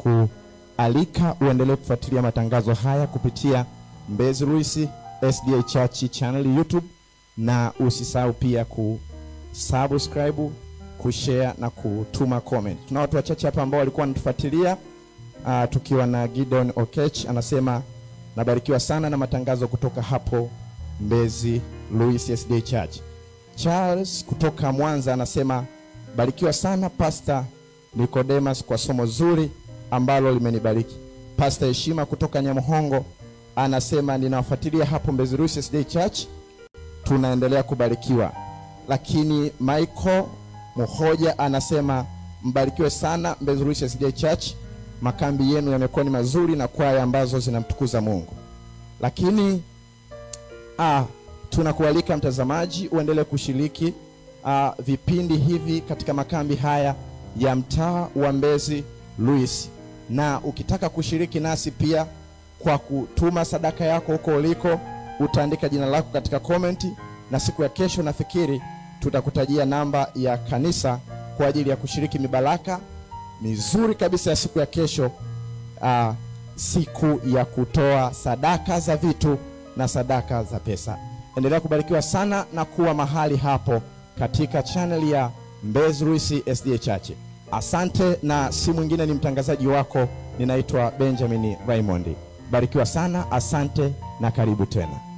S7: kukualika uendelee kufuatilia matangazo haya kupitia Mbezi Luis SDA Church channel YouTube na usisahau pia kusubscribe, kushare na kutuma comment. Tuna watu wachache hapa ambao walikuwa wanatufuatilia uh, tukiwa na Gideon Okech anasema nabarikiwa sana na matangazo kutoka hapo Mbezi Louis SD Church. Charles kutoka Mwanza anasema barikiwa sana Pastor Nicodemus kwa somo zuri ambalo limenibariki. Pastor Heshima kutoka Nyamuhongo anasema ninawafuatilia hapo Mbezi Louis SD Church tunaendelea kubarikiwa. Lakini Michael Muhoja anasema mbarikiwe sana Mbezi Luis SDA Church, makambi yenu yamekuwa ni mazuri na kwaya ambazo zinamtukuza Mungu. Lakini ah, tunakualika mtazamaji uendelee kushiriki ah, vipindi hivi katika makambi haya ya mtaa wa Mbezi Luis, na ukitaka kushiriki nasi pia kwa kutuma sadaka yako huko uliko utaandika jina lako katika komenti, na siku ya kesho nafikiri tutakutajia namba ya kanisa kwa ajili ya kushiriki mibaraka mizuri kabisa ya siku ya kesho, uh, siku ya kutoa sadaka za vitu na sadaka za pesa. Endelea kubarikiwa sana na kuwa mahali hapo katika channel ya Mbezi Luis SDA Church. Asante, na si mwingine ni mtangazaji wako, ninaitwa Benjamin Raymond. barikiwa sana asante na karibu tena